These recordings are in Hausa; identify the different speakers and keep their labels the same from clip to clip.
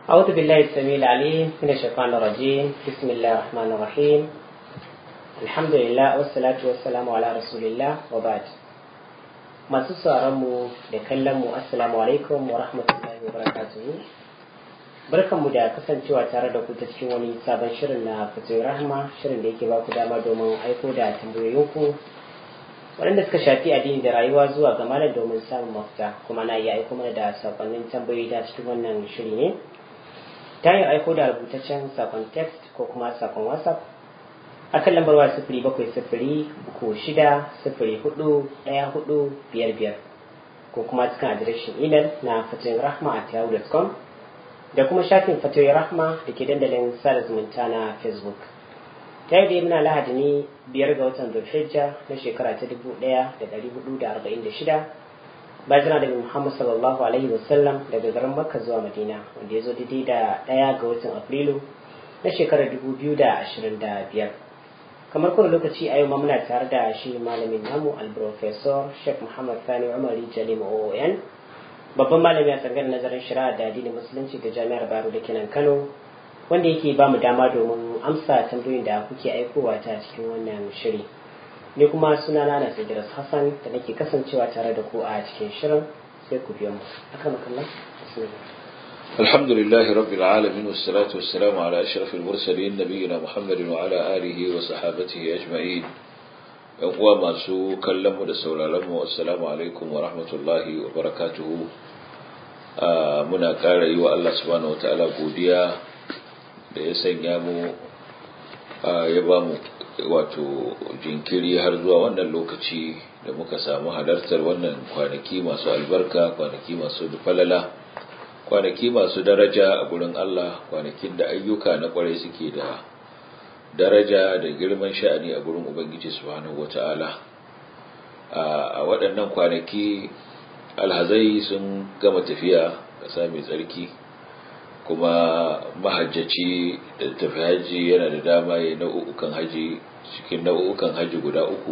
Speaker 1: أعوذ بالله السميع العليم من الشيطان الرجيم بسم الله الرحمن الرحيم الحمد لله والصلاة والسلام على رسول الله وبعد masu mu da kallon mu assalamu alaikum wa rahmatullahi wa barakatuhu barkanmu da kasancewa tare da ku ta cikin wani sabon shirin na fatoyi rahma shirin da yake ba ku dama domin aiko da tambayoyinku waɗanda suka shafi addini da rayuwa zuwa ga malam domin samun mafita kuma na iya aiko mana da sakonnin tambayoyi da cikin wannan shiri ne ta hanyar aiko da rubutaccen sakon text ko kuma sakon whatsapp akan lambar waya sifiri bakwai sifiri uku shida sifiri hudu ɗaya hudu biyar biyar ko kuma cikin adireshin imel na fatoyin rahma a yahoo.com da kuma shafin fatoyin rahma da ke dandalin sada zumunta na facebook ta yi da muna lahadi ne biyar ga watan zulhijja na shekara ta dubu ɗaya da ɗari hudu da arba'in da shida bayan da muhammad sallallahu alaihi wasallam daga garin makka zuwa madina wanda ya zo daidai da ɗaya ga watan afrilu na shekarar dubu biyu da ashirin da biyar kamar kowane lokaci a yau ma muna tare da shi malamin namu alprofesor sheikh muhammad sani umari jalim oon babban malami a tsangar nazarin shari'a da addinin musulunci ga jami'ar baro da kenan kano wanda yake ba mu dama domin amsa tambayoyin da kuke aikowa ta cikin wannan shiri ne kuma suna na na Idris Hassan da nake kasancewa tare da ku a cikin shirin sai ku biyo mu akan makalla
Speaker 2: الحمد لله رب العالمين والصلاة والسلام على أشرف المرسلين نبينا محمد وعلى آله وصحابته أجمعين يقوى ما سو كلمه da sauraronmu assalamu alaikum wa rahmatullahi wa barakatuhu muna ƙara yi wa Allah subhanahu wa ta'ala godiya da ya sanya mu ya ba mu wato jinkiri har zuwa wannan lokaci da muka samu halartar wannan kwanaki masu albarka kwanaki masu falala kwanaki masu daraja a gurin Allah kwanakin da ayyuka na kwarai suke da daraja da girman sha'ani a gurin Ubangiji subhanahu wata'ala a waɗannan kwanaki alhazai sun gama tafiya ƙasa mai tsarki kuma mahajjaci da tafi haji yana da dama ya nau'ukan haji cikin nau'ukan haji guda uku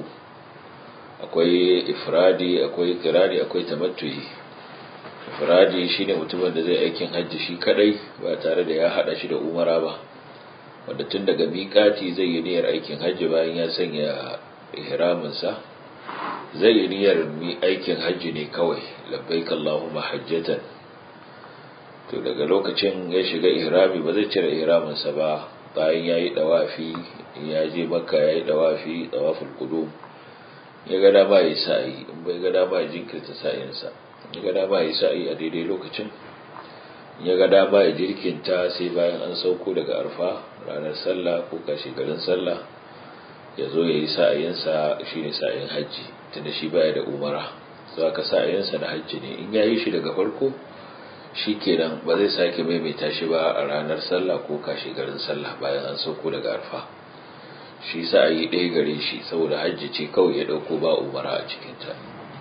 Speaker 2: akwai ifradi akwai kirani akwai tamattuyi ifradi shine mutumin da zai aikin hajji shi kadai ba tare da ya hada shi da umara ba wanda tun daga miƙati zai yi niyyar aikin hajji bayan ya sanya ihraminsa zai yi niyyar mi aikin hajji ne kawai labbaik Allahumma hajjatan to daga lokacin ya shiga ihrami ba zai cire ihraminsa ba bayan ya yi dawafi ya je makka ya yi dawafi dawaful qudum ya ga dama ya sa'i in bai ga dama ya jinkirta sa'insa ya ga dama ya sa'i a daidai lokacin ya ga dama ya jirkinta sai bayan an sauko daga arfa ranar sallah ko kashe garin sallah ya zo ya yi sa'ayinsa shi ne sa'ayin hajji tunda shi baya da umara za ka sa'ayinsa na hajji ne in ya yi shi daga farko shi kenan ba zai sake maimaita shi ba a ranar sallah ko kashe garin sallah bayan an sauko daga arfa shi sa'ayi ɗaya gare shi saboda hajji ce kawai ya ɗauko ba umara a cikinta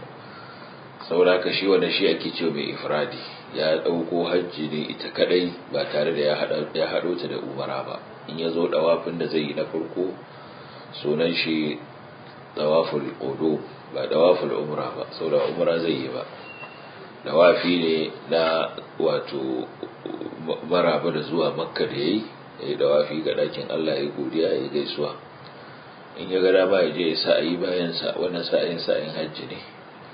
Speaker 2: saboda ka shi wannan shi ake cewa mai ifradi ya ɗauko hajji ne ita kadai ba tare da ya haɗo ta da umara ba in ya zo ɗawafin da zai yi na farko sunan shi ɗawaful ƙodo ba ɗawaful umra ba saboda umra zai yi ba ɗawafi ne na wato maraba da zuwa makka da ya yi ya yi ɗawafi ga ɗakin allah ya godiya ya gaisuwa in ya ga dama ya je ya sa'ayi bayansa wannan sa'ayin sa'ayin hajji ne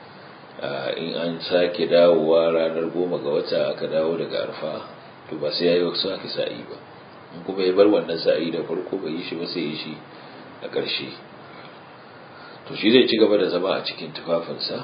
Speaker 2: in an sake dawowa ranar goma ga wata aka dawo daga arfa to ba sai ya yi wasu aka sa'i ba in kuma ya bar wannan sa'i da farko bai yi shi ba sai yi shi a ƙarshe to shi zai ci gaba da zama a cikin tufafinsa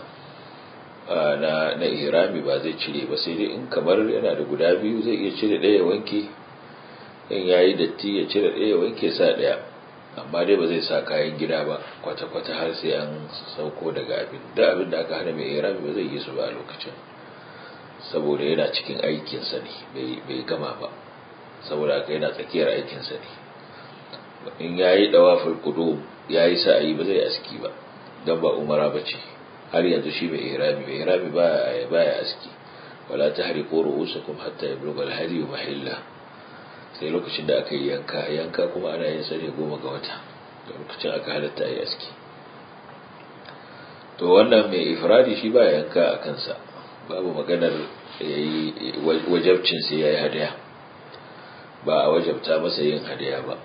Speaker 2: na na ihrami ba zai cire ba sai dai in kamar yana da guda biyu zai iya cire ɗaya wanke in yayi datti ya cire ɗaya wanke sa ɗaya amma dai ba zai sa kayan gida ba kwata-kwata har sai an sauko daga abin da abin da aka hana mai irami ba zai yi su ba a lokacin saboda yana cikin aikinsa ne bai gama ba saboda aka yana tsakiyar aikinsa ne in ya yi dawafin kudu ya yi sa'ayi ba zai aski ba don ba umara ba ce har yanzu shi mai irami mai irami ba ya aski wala ta hari ko ru'usakum hatta yablugha al-hadi mahilla sai lokacin da aka yi yanka yanka kuma ana yin sa ne goma ga wata da lokacin aka halatta yi aski to wannan mai ifradi shi ba yanka a kansa babu maganar wajabcin sai ya yi hadaya ba a wajabta masa yin hadaya ba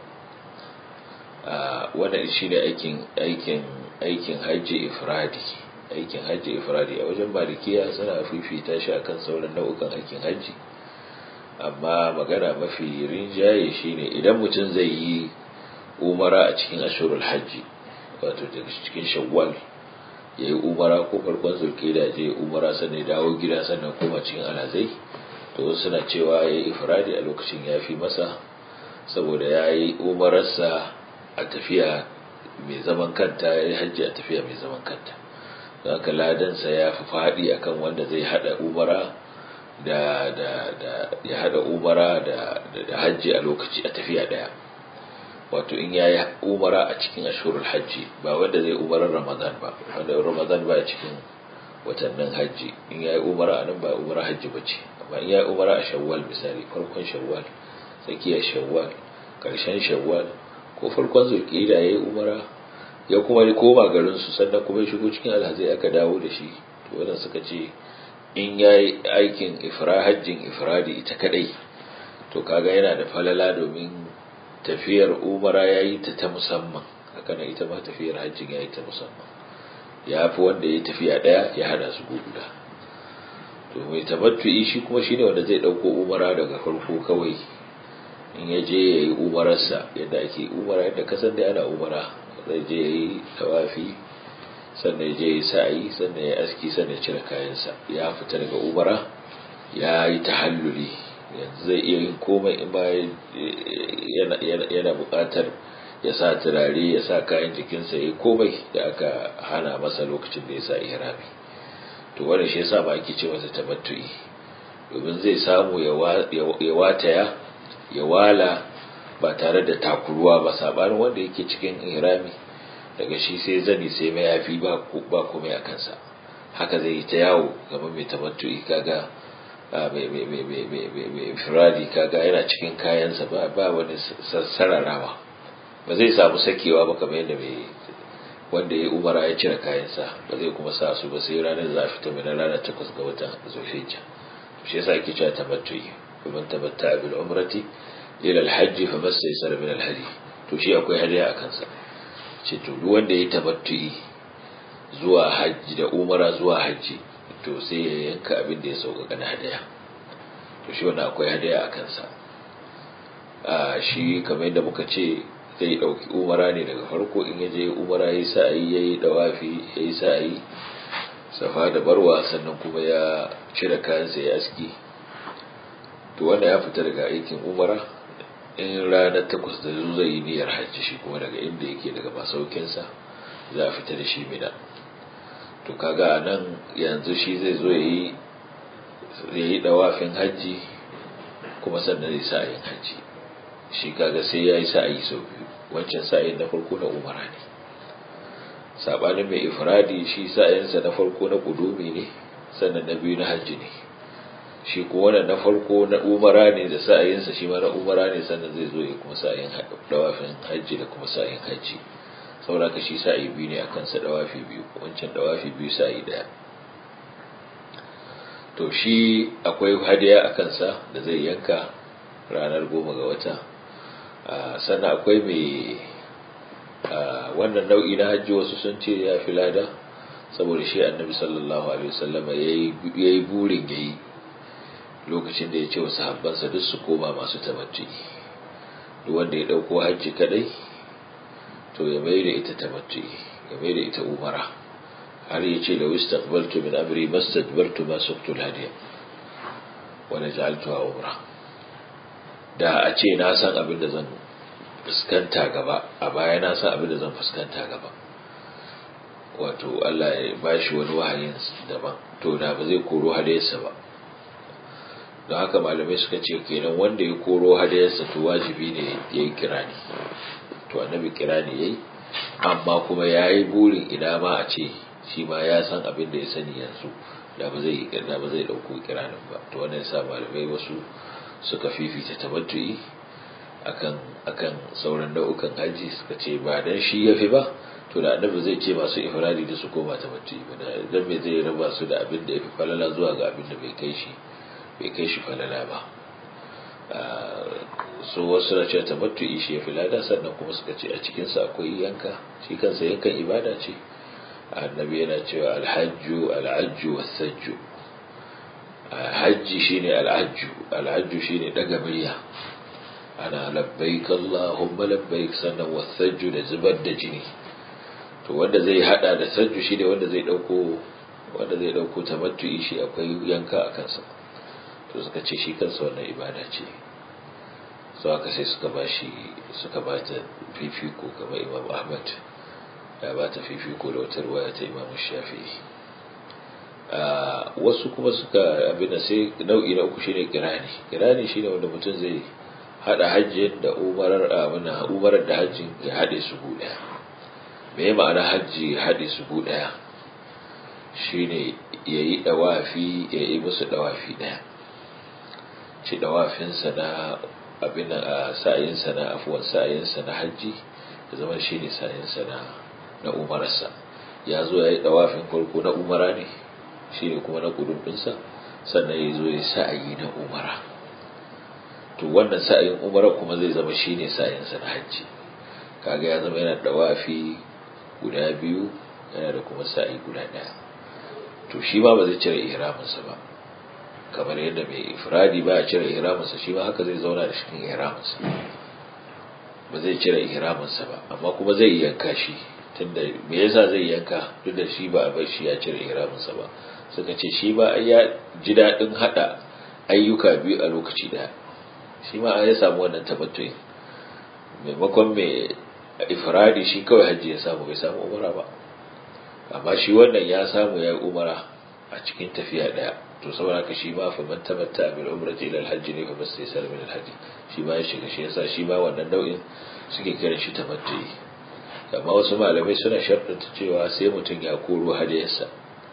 Speaker 2: wannan shi ne aikin aikin aikin hajji ifradi aikin hajji ifradi a wajen malikiya suna fifita shi akan sauran nau'ukan aikin hajji amma magana mafi rinjaye shine idan mutum zai yi umara a cikin ashurul hajji wato daga cikin shawwal ya yi umara ko farkon zulkida je umara sannan dawo gida sannan koma cikin alazai to suna cewa ya yi ifradi a lokacin ya fi masa saboda ya yi umararsa a tafiya mai zaman kanta ya yi hajji a tafiya mai zaman kanta don haka ladansa ya fi faɗi akan wanda zai haɗa umara da da da ya haɗa umara da da hajji a lokaci a tafiya ɗaya wato in ya yi umara a cikin ashurul hajji ba wanda zai umarar ramadan ba wanda ramadan ba a cikin watannin hajji in ya yi umara a nan ba umara hajji ba ce amma in ya yi umara a shawwal misali farkon shawwal tsakiyar shawwal karshen shawwal ko farkon zulkida ya yi umara ya kuma koma garinsu sannan kuma ya shigo cikin alhazai aka dawo da shi to wannan suka ce in ya yi aikin ifra hajjin ifradi ita kadai to kaga yana da falala domin tafiyar umara ya yi ta ta musamman haka na ita ma tafiyar hajjin ya yi ta musamman ya fi wanda ya tafiya daya ya hada su guda to mai tabattu'i shi kuma shine wanda zai dauko umara daga farko kawai in ya je ya yi umararsa yadda ake umara yadda kasan da ana umara zai je ya yi tawafi sannan ya je ya yi sa'ayi sannan ya aski sannan ya cire kayansa ya fita daga umara ya yi tahalluli yanzu zai iya yin komai in ba yana buƙatar ya sa turare ya sa kayan jikinsa ya yi komai da aka hana masa lokacin da ya sa ihrami to wannan shi yasa ba ake ce masa tabattu'i domin zai samu ya wataya ya wala ba tare da takuruwa ba sabanin wanda yake cikin ihrami daga shi sai zani sai mayafi ba ba komai a kansa haka zai yi ta yawo kamar mai tabattu'i kaga mai firadi kaga yana cikin kayansa ba ba wani sararawa ba zai samu sakewa ba kamar yadda mai wanda ya umara ya cire kayansa ba zai kuma sa su ba sai ranar za a fita mai ranar takwas ga watan zulhijja shi yasa ake cewa tabattu'i kuma tabatta bil umrati ila al-hajj fa mastaysara min al-hadi to shi akwai hadiya a kansa ce to duk wanda ya tabattu'i zuwa hajji da umara zuwa hajji to sai ya yanka abin da ya sauƙaƙa na hadaya to shi wannan akwai hadaya a kansa a shi kamar yadda muka ce zai ɗauki umara ne daga farko in ya je umara ya yi sa'ayi ya yi ɗawafi ya yi sa'ayi safa da barwa sannan kuma ya cire kayansa ya aski to wanda ya fita daga aikin umara in ranar takwas da zo zai yi niyyar hajji shi kuma daga inda yake daga masaukinsa za a fita da shi mina to kaga a nan yanzu shi zai zo ya yi dawafin hajji kuma sannan zai sa'ayin hajji shi kaga sai ya yi sa'ayi sau biyu wancan sa'ayin na farko na umara ne saɓanin mai ifradi shi sa'ayinsa na farko na ƙudumi ne sannan na biyu na hajji ne shi ko wannan na farko na umara ne da sa'ayinsa shi ma na umara ne sannan zai zo ya kuma sa'ayin dawafin hajji da kuma sa'ayin hajji saboda ka shi sa'i biyu ne akan sa dawafi biyu wancan dawafi biyu sa'i daya to shi akwai hadiya a kansa da zai yanka ranar goma ga wata sannan akwai mai wannan nau'i na hajji wasu sun ce ya fi lada saboda shi annabi sallallahu alaihi wasallam ya yi burin ya yi lokacin da ya ce wasu habbansa duk su koma masu tabbati duk wanda ya ɗauko hajji kadai to ya mai da ita tamattu ya mai da ita umara har ya ce da wistaqbaltu min amri mastadbartu ma suqtu hadiya wa naj'altuha umra da a ce na san abin da zan fuskanta gaba a baya na san abin da zan fuskanta gaba wato Allah ya bashi wani wahayin daban to da ba zai koro hadayarsa ba don haka malamai suka ce kenan wanda ya koro hadayarsa to wajibi ne ya yi kirani to annabi kirani yayi amma kuma yayi burin ina ma a ce shi ma ya san abin da ya sani yanzu da ba zai da ba zai dauko kiranin ba to wannan yasa malamai wasu suka fifita tabattu'i akan akan sauran nau'ukan haji suka ce ba dan shi yafi ba to da annabi zai ce masu ifradi da su koma tabattu'i ba dan me zai raba su da abin da yafi falala zuwa ga abin da bai kai shi bai kai shi falala ba so wasu na cewa tamattu'i shi ya fi lada sannan kuma suka ce a cikinsa akwai yanka shi kansa yankan ibada ce annabi yana cewa alhajju al'ajju wasajju hajji shine al'ajju al'ajju shine daga murya ana labbaik Allahumma labbaik sannan wasajju da zubar da jini to wanda zai hada da sajju shine wanda zai dauko wanda zai dauko tamattu'i shi akwai yanka a kansa to suka ce shi kansa wannan ibada ce so aka sai suka bashi suka bata fifiko kamar Imam Ahmad ya ba ta fifiko da wata ruwaya ta imamu shafi'i wasu kuma suka abin sai nau'i na uku shine kirani kirani shine wanda mutum zai hada hajji da umarar abuna umarar da hajji ya hade su gu daya me ya ma'ana hajji ya hade su gu daya shine yayi dawafi ya yi musu dawafi daya ci dawafinsa na abin a sa'ayinsa na afuwan sa'ayinsa na hajji ya zama shine sa'ayinsa na na umararsa ya zo ya yi ɗawafin farko na umara ne shi ne kuma na ƙudurfinsa sannan ya zo ya sa'ayi na umara to wannan sa'ayin umara kuma zai zama shi ne sa'ayinsa na hajji kaga ya zama yana ɗawafi guda biyu yana da kuma sa'ayi guda ɗaya to shi ma ba zai cire ihraminsa ba kamar yadda mai ifradi ba ya cire ihraminsa shi ma haka zai zauna da cikin ihraminsa ba zai cire ihraminsa ba amma kuma zai yanka shi tunda me yasa zai yanka duk da shi ba a bar shi ya cire ihraminsa ba suka ce shi ba ya ji daɗin haɗa ayyuka biyu a lokaci ɗaya shi ma ya samu wannan tabbatuin maimakon mai ifradi shi kawai hajji ya samu bai samu umara ba amma shi wannan ya samu ya yi umara a cikin tafiya ɗaya to saboda haka shi ma fa man tamatta bil umrati ila al hajj ne fa bas sai min al hajj shi ma ya shiga shi yasa shi ma wannan nau'in suke kiran shi tamattu'i amma wasu malamai suna sharɗanta cewa sai mutum ya koro hadayarsa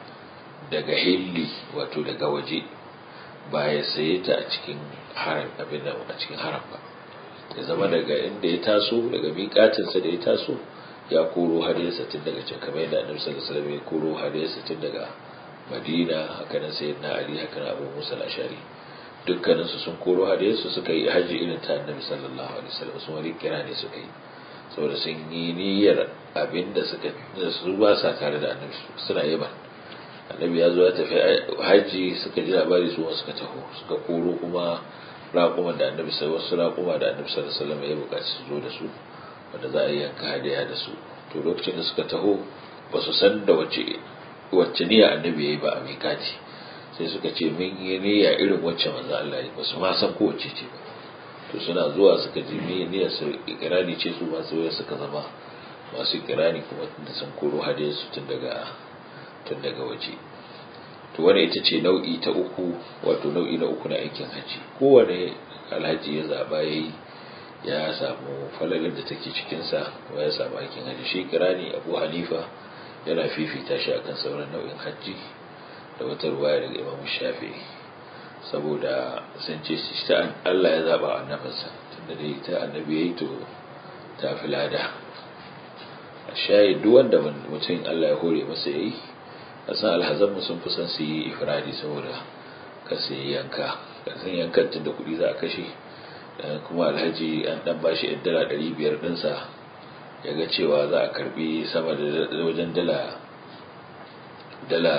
Speaker 2: daga hilli wato daga waje ba ya saye ta a cikin haram abin da a cikin haram ba ya zama daga inda ya taso daga miƙatinsa da ya taso ya koro hadayarsa tun daga can kamar yadda annabi sallallahu alaihi wasallam ya koro hadayarsa tun daga madina haka nan sayyidina ali haka nan abu musa al-ashari dukkaninsu sun koro hadayarsu suka yi haji irin ta annabi sallallahu alaihi wasallam sun wani kira ne suka yi saboda sun yi niyyar abin da suka su ba sa tare da annabi suna yaban annabi ya zo ya tafi hajji suka ji labari su suka taho suka koro kuma raƙuma da annabi sai wasu raƙuma da annabi sallallahu alaihi wasallam ya buƙaci su zo da su wanda za a yi yanka hadaya da su to lokacin da suka taho ba su san da wacce wacce niyya annabi ya yi ba a mikati sai suka ce mun yi niyya irin wacce manzo Allah ya ba su ma san ko wacce ce ba to suna zuwa suka ji niyyar su ikirani ce su masu waya suka zama masu ikirani kuma da sun koro hadiyar su tun daga tun daga waje to wani ita ce nau'i ta uku wato nau'i na uku na aikin haji kowane alhaji ya zaba yayi ya samu falalin da take cikin sa kuma ya samu aikin haji shi kirani Abu Hanifa yana fifita shi akan sauran nau'in haji da wata ruwaya daga Imam Shafi'i saboda sun ce shi ta Allah ya zaba annabinsa tunda dai ta annabi yayi to ta fi lada a shayi duk wanda mutum Allah ya hore masa yayi a san alhazan mu sun fi son su yi ifradi saboda ka su yi yanka ka san yankan tun da kuɗi za a kashe kuma alhaji an dan bashi yan dala ɗari biyar ɗinsa ya ga cewa za a karbi sama da wajen dala dala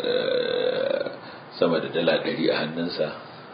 Speaker 2: sama da dala ɗari a hannunsa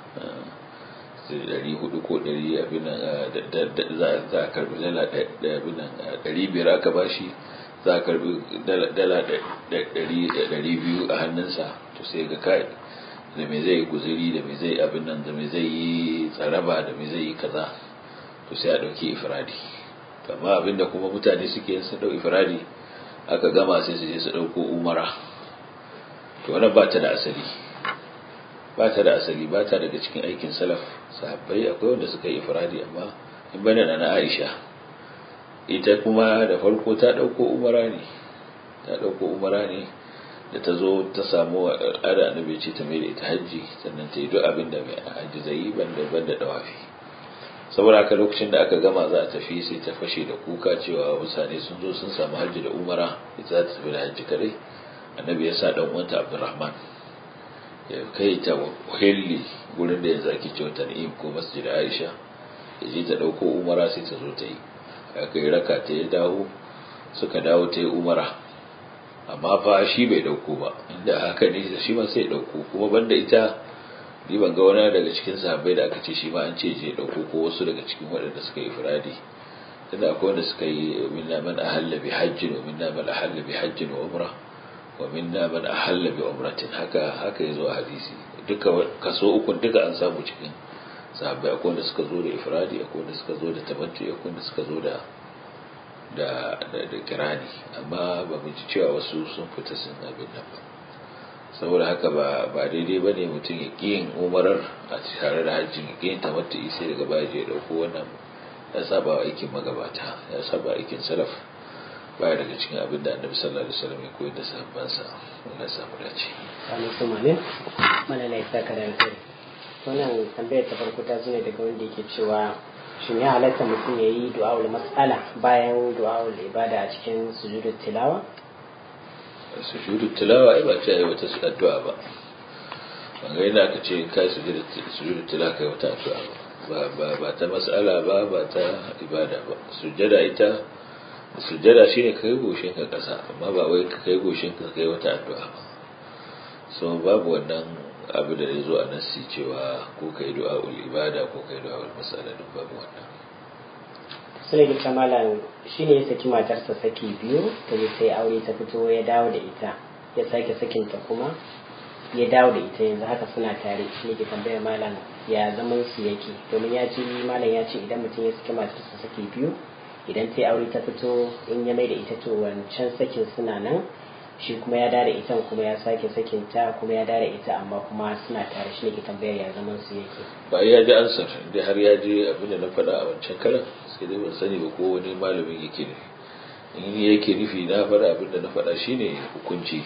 Speaker 2: ɗari hudu ko ɗari abin za a karbi dala ɗari biyar aka bashi za a karbi dala ɗari biyu a hannunsa to sai ga kai da me zai guziri da me zai abin nan da me zai yi tsaraba da me zai yi kaza to sai a ɗauki ifradi amma abinda kuma mutane suke yin su ɗau ifradi aka gama sai su je su ɗauko umara to wannan ba ta da asali ba ta da asali ba ta daga cikin aikin salaf sahabbai akwai wanda suka yi ifradi amma in bane na Aisha ita kuma da farko ta dauko umara ne ta dauko umara ne da ta zo ta samu al'ada annabi ce ta mai da ita hajji sannan ta yi duk abin da mai hajji zai yi banda banda dawafi saboda haka lokacin da aka gama za a tafi sai ta fashe da kuka cewa mutane sun zo sun samu hajji da umara ita za ta tafi da hajji kadai annabi ya sa dan uwanta Abdurrahman ya kai ta hilli gurin da ya zaki ce wata ni'im ko masjid Aisha ya je ta ɗauko umara sai ta zo ta yi aka yi raka ta ya dawo suka dawo ta yi umara amma fa shi bai ɗauko ba inda haka ne shi ma sai ɗauko kuma banda ita ni ban ga wani daga cikin sahabbai da aka ce shi ma an ce je ɗauko ko wasu daga cikin waɗanda suka yi firadi tunda akwai wanda suka yi minna man ahalla bi hajjin wa minna man ahalla bi hajjin wa umra wa minna man ahalla bi umratin haka haka yazo a hadisi duka kaso uku duka an samu cikin sahabbai akwai wanda suka zo da ifradi akwai wanda suka zo da tabattu akwai wanda suka zo da da da kirani amma ba mu ji cewa wasu sun fita sun abin nan ba saboda haka ba ba daidai bane mutum ya ƙi yin umarar a tare da hajjin ya ƙi yin tamattu sai daga baya je ya dauko wannan ya saba wa aikin magabata ya saba aikin salaf baya daga cikin abin da annabi sallallahu alaihi wasallam ya koyar da sahabbansa Allah ya samu dace
Speaker 1: amin kuma ne mana ne saka da kai wannan tambayar ta farko ta zo ne daga wanda yake cewa shin ya halatta mutum ya yi du'a'ul mas'ala bayan du'a'ul ibada a cikin sujudul tilawa
Speaker 2: sujudu tilawa ai ba ce ai wata addu'a ba ban ga yana aka ce kai sujudu tilawa kai wata addu'a ba ba ba ta mas'ala ba ba ta ibada ba sujjada ita sujjada shine kai goshin ka kasa amma ba wai ka kai goshin ka kai wata addu'a ba so babu wannan abu da ya zo a nassi cewa ko kai du'a'ul ibada ko kai du'a'ul mas'ala duk babu wannan
Speaker 1: sai da kamalan shine ya saki matarsa saki biyu ta je sai aure ta fito ya dawo da ita ya sake sakinta kuma ya dawo da ita yanzu haka suna tare shi ne ke tambayar malam ya zaman su yake domin ya ce malam ya ce idan mutum ya saki matarsa saki biyu idan ta aure ta fito in ya mai da ita to wancan sakin suna nan shi kuma ya dare ita kuma ya sake sakin ta kuma ya dare ita amma kuma suna tare shi ne ke tambayar ya zaman su yake
Speaker 2: ba ya ji ansar inda har ya je abin da na faɗa a wancan karan sai dai ban sani ba ko wani malamin yake nufi in yake nufi na faɗa abin da na faɗa shine hukunci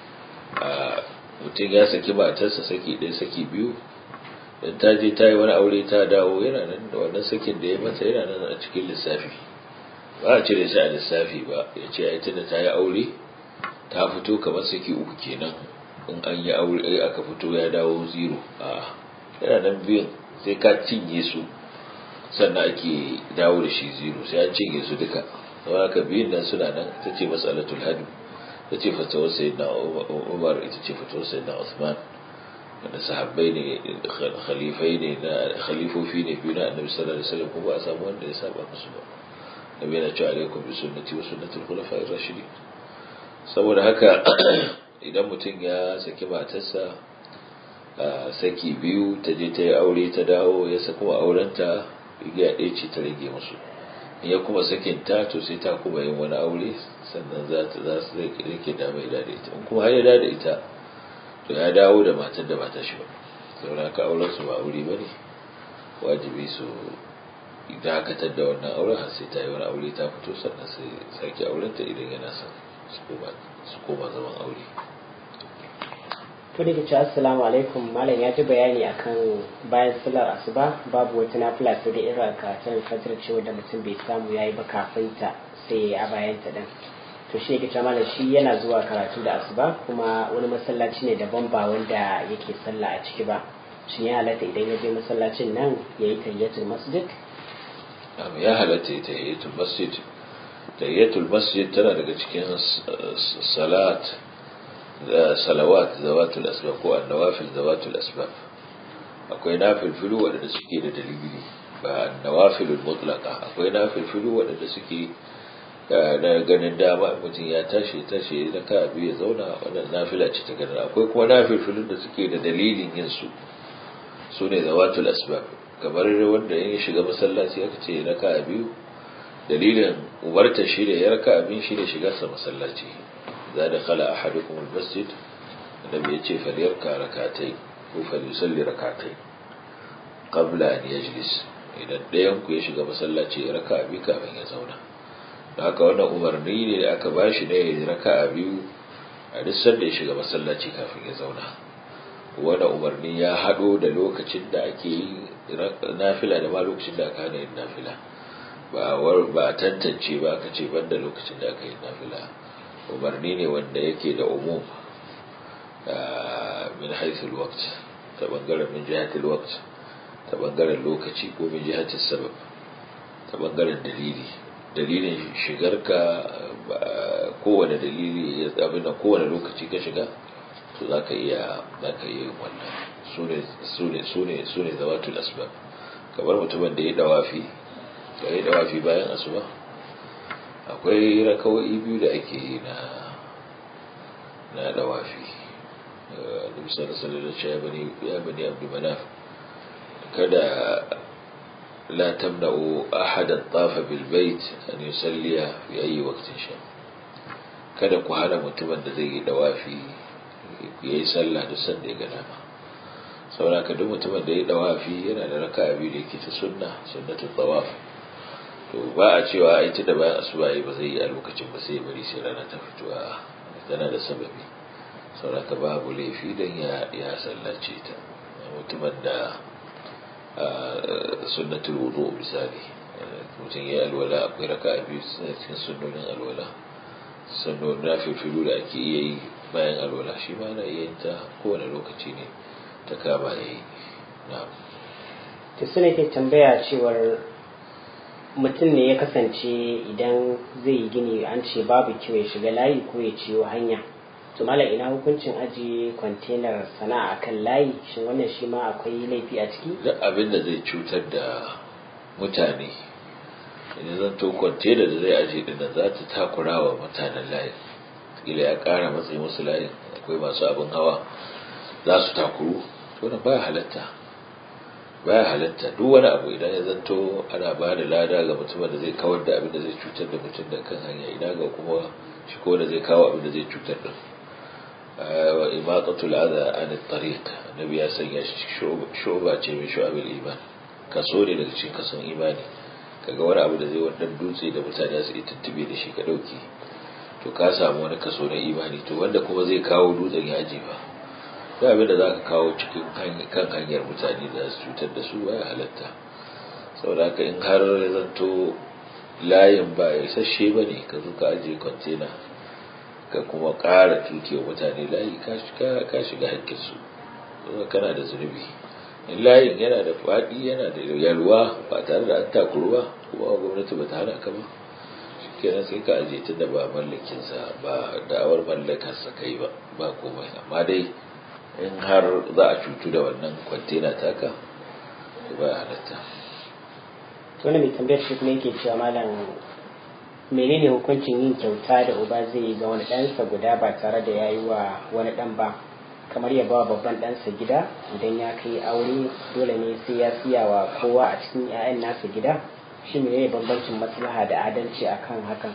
Speaker 2: a mutum ya saki matarsa saki ɗaya saki biyu in ta je ta yi wani aure ta dawo yana nan da wannan sakin da ya mata yana nan a cikin lissafi ba a cire shi a lissafi ba ya ce ai tunda ta yi aure ta fito kamar saki uku kenan in an yi aure aka fito ya dawo zero a yana nan biyun sai ka cinye su sannan ake dawo da shi zero sai an cinye su duka sau haka biyun nan suna nan ita ce masalatul hadu ita ce fatawar sayyidina umar ita ce fatawar sayyidina usman wanda sahabbai ne khalifai ne na khalifofi ne biyu na annabi sallallahu alaihi wasallam kuma ba a samu wanda ya saba musu ba nabi yana cewa alaikum bi sunnati wa sunnatul khulafa'ir rashidin saboda haka idan mutum ya saki matarsa saki biyu ta je ta yi aure ta dawo ya sa kuma aurenta igiya ɗaya ce ta rage musu in ya kuma sakin ta to sai ta kuma yin wani aure sannan za ta za su rike dama ya da ita in kuma har ya da ita to ya dawo da matar da ba ta shi ba saboda haka auren su ba aure ba ne wajibi su dakatar da wannan auren har sai ta yi wani aure ta fito sannan sai sake aurenta idan yana son su koma zaman aure
Speaker 1: to da ce assalamu alaikum malam ya ji bayani akan bayan sallar asuba babu wata nafila sai da irin karatun fajar cewa da mutum bai samu yayi ba kafin ta sai ya bayan ta din to shi yake malam shi yana zuwa karatu da asuba kuma wani masallaci ne daban ba wanda yake sallah a ciki ba shi ya halatta idan ya je masallacin nan ya yi tayyatul masjid
Speaker 2: ya halatta ya tayyatul masjid tayyatul masjid tana daga cikin salat salawat zawatul asbab ko annawafil zawatul asbab akwai nafilfilu waɗanda suke da dalili ba annawafilul mutlaqa akwai nafilfilu waɗanda suke na ganin dama mutum ya tashi tashi na ka biyu ya zauna wannan nafila ce ta ganin akwai kuma nafilfilun da suke da dalilin yin su su ne zawatul asbab kamar wanda ya shiga masallaci aka ce na ka biyu dalilin umarta shi da ya raka abin shi ne shigarsa masallaci za da khala ahadukum almasjid annabi yace falyarka rakatai ko falyusalli rakatai qabla an yajlis idan ɗayan ku ya shiga masallaci ya raka abi kafin ya zauna da haka wannan umarni ne da aka bashi ne ya raka biyu a duk sanda ya shiga masallaci kafin ya zauna wannan umarni ya haɗo da lokacin da ake yi nafila da ma lokacin da aka hana yin nafila ba ba tantance ba aka ce banda lokacin da aka yi nafila umarni ne wanda yake da umum min haithul waqt ta bangaren min jihatul waqt ta bangaren lokaci ko min jihatul sabab ta bangaren dalili dalilin shigarka kowane dalili ya abin da kowane lokaci ka shiga to za ka iya za ka iya yin wannan su ne su ne zawatul asbab kamar mutumin da ya dawafi da ya dawafi bayan asuba akwai rakawai biyu da ake yi na na dawafi da misali sallallahu alaihi ya bani abdu manaf kada la tamna'u ahadan tafa bil bait an yusalliya fi ayi waqtin sha kada ku hana mutumin da zai yi dawafi yayi sallah da sanda ya ga dama saboda ka duk mutumin da ya dawafi yana da raka'a biyu da yake ta sunna sunnatul tawaf to ba a cewa ita da bayan asuba ba zai yi a lokacin ba sai bari sai rana ta fito a tana da sababi saboda ka babu laifi dan ya ya sallace ta mutumin da sunnatul wudu misali mutum ya alwala akwai raka'a biyu suna cikin sunnonin alwala sannan na fifilu da ake iya yi bayan alwala shi ma na iya yin ta kowane lokaci ne ta kama ya yi na
Speaker 1: ta suna ke tambaya cewar mutum ne ya kasance idan zai yi gini an ce babu kyau ya shiga layi ko ya ciyo hanya to mala ina hukuncin ajiye kwantenar sana'a kan layi shin wannan shi ma akwai laifi a ciki
Speaker 2: duk abin da zai cutar da mutane idan zan to kwantenar da zai ajiye din nan za ta takura wa mutanen layin kila ya kara matsayi musu layin akwai masu abin hawa za su takuru to na baya halatta baya halatta duk wani abu idan ya zanto ana ba da lada ga mutumin da zai kawar da abin da zai cutar da mutum da kan hanya ina ga kuma shi ko da zai kawo abin da zai cutar da wa imaqatul adha an at-tariq annabi ya sanya shi shuba ce mai shu'abil iman kaso ne daga cikin kason imani kaga wani abu da zai wannan dutse da mutane su tuntube da shi ka dauke to ka samu wani kaso na imani to wanda kuma zai kawo dutsen ya aje ba da abin da za ka kawo cikin kan hanyar mutane da su cutar da su baya halatta saboda in har ya zanto layin ba ya isasshe ba ne ka zo ka ajiye kwantena ka kuma ƙara tukewa mutane layi ka shiga hakkinsu kana da zunubi in layin yana da faɗi yana da yalwa ba tare da an takuru ba kuma gwamnati ba ta hana ka ba kenan sai ka ajiye tun da ba mallakinsa ba da'awar mallakarsa kai ba ba komai amma dai in har za a cutu da wannan kwantena taka ba halatta
Speaker 1: wani mai tambayar shi kuma yake cewa malam menene hukuncin yin kyauta da uba zai yi ga wani ɗansa guda ba tare da ya yi wa wani ɗan ba kamar ya ba babban ɗansa gida idan ya kai aure dole ne sai ya siya wa kowa a cikin 'ya'yan nasa gida shi ne bambancin maslaha da adalci akan hakan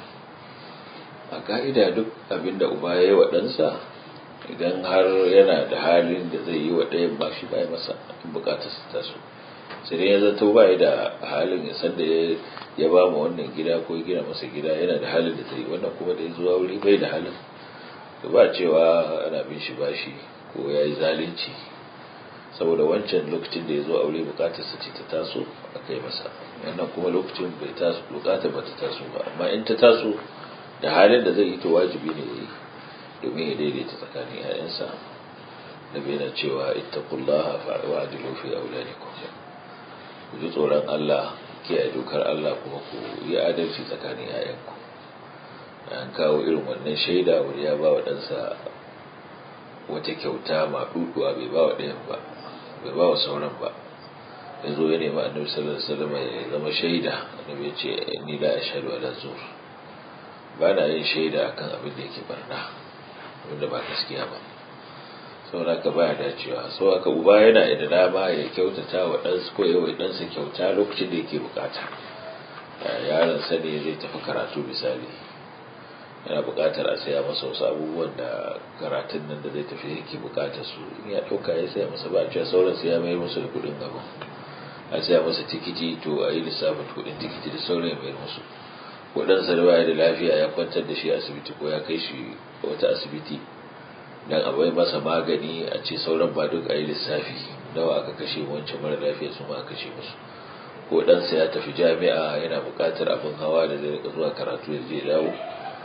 Speaker 2: a ka'ida duk abin da uba ya yi wa ɗansa idan har yana da halin da zai yi wa ɗayan ba shi bai masa in bukatar su taso sai dai ya zato ba da halin ya san da ya ba mu wannan gida ko ya gina masa gida yana da halin da zai wannan kuma da ya zuwa wuri bai da halin to ba cewa ana bin shi bashi ko ya yi zalunci saboda wancan lokacin da ya zo aure bukatar sa ce ta taso a kai masa wannan kuma lokacin bai taso bukatar ba ta taso ba amma in ta taso da halin da zai yi to wajibi ne ya yi domin ya daidaita tsakanin 'ya'yansa da bai na cewa ittaqullaha wa'dilu fi auladikum ku ji tsoron Allah kiyaye dokar Allah kuma ku yi adalci tsakanin 'ya'yanku an kawo irin wannan shaida wani ya ba wa ɗansa wata kyauta maɗuɗuwa bai ba wa ɗayan ba bai ba wa sauran ba ya zo ya nemi annabi sallallahu alaihi wasallam ya zama shaida annabi ya ce ni la ashhadu ala zur ba na yin shaida akan abin da yake barna wanda ba gaskiya ba saboda ka baya dacewa sau haka uba yana da dama ya kyautata wa ɗansa ko yawa ɗansa kyauta lokacin da yake bukata yaron sa ne zai tafi karatu misali yana bukatar a saya masa wasu abubuwan da karatun nan da zai tafi yake bukatar su in ya ɗauka ya saya masa ba a cewa sauran sai ya mayar musu da kuɗin abin a saya masa tikiti to a yi lissafin kuɗin tikiti da sauran ya mayar musu waɗansa da baya da lafiya ya kwantar da shi a asibiti ko ya kai shi wata asibiti dan a bai masa magani a ce sauran ba duk a yi lissafi nawa aka kashe wancan mara lafiya su ma aka kashe musu ko ɗansa ya tafi jami'a yana buƙatar abin hawa da zai rika zuwa karatu ya je dawo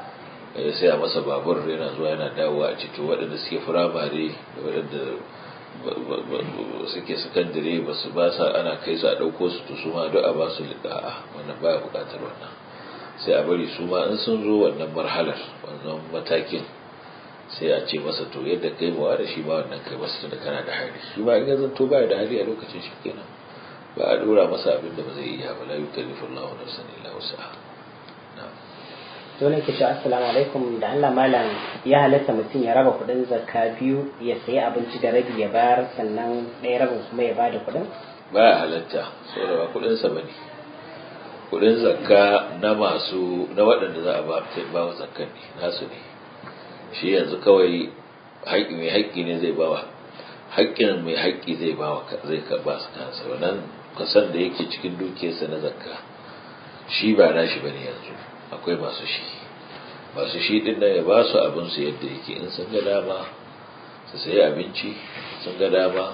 Speaker 2: ya saya masa babur yana zuwa yana dawowa a ce to waɗanda suke firamare da waɗanda suke sakandare ba su ba sa ana kai su a ɗauko su to su ma duk a ba su liƙa'a wannan baya buƙatar wannan sai a bari su ma in sun zo wannan marhalar wannan matakin sai a ce masa to yadda kai mawa da shi ma wannan kai masa tunda kana da hali shi ma in ya zanto baya da hali a lokacin shi kenan ba a dora masa abin da ba zai iya ba la yukallifu Allahu nafsan illa wus'aha
Speaker 1: to ne kishi assalamu alaikum da Allah malam ya halatta mutum ya raba kuɗin zakka biyu ya sayi abinci da rabi ya bayar sannan ɗaya rabin kuma ya bada kuɗin
Speaker 2: baya halatta saboda ba kuɗin sa bane kuɗin zakka na masu na waɗanda za a ba ba wa zakkan ne nasu ne shi yanzu kawai haƙƙi mai haƙƙi ne zai bawa haƙƙin mai haƙƙi zai bawa zai ka ba su kansa wannan kasan da yake cikin dukiyarsa na zakka shi ba nashi bane yanzu akwai masu shi masu shi din nan ya ba su abin su yadda yake in sun ga dama su sayi abinci sun ga dama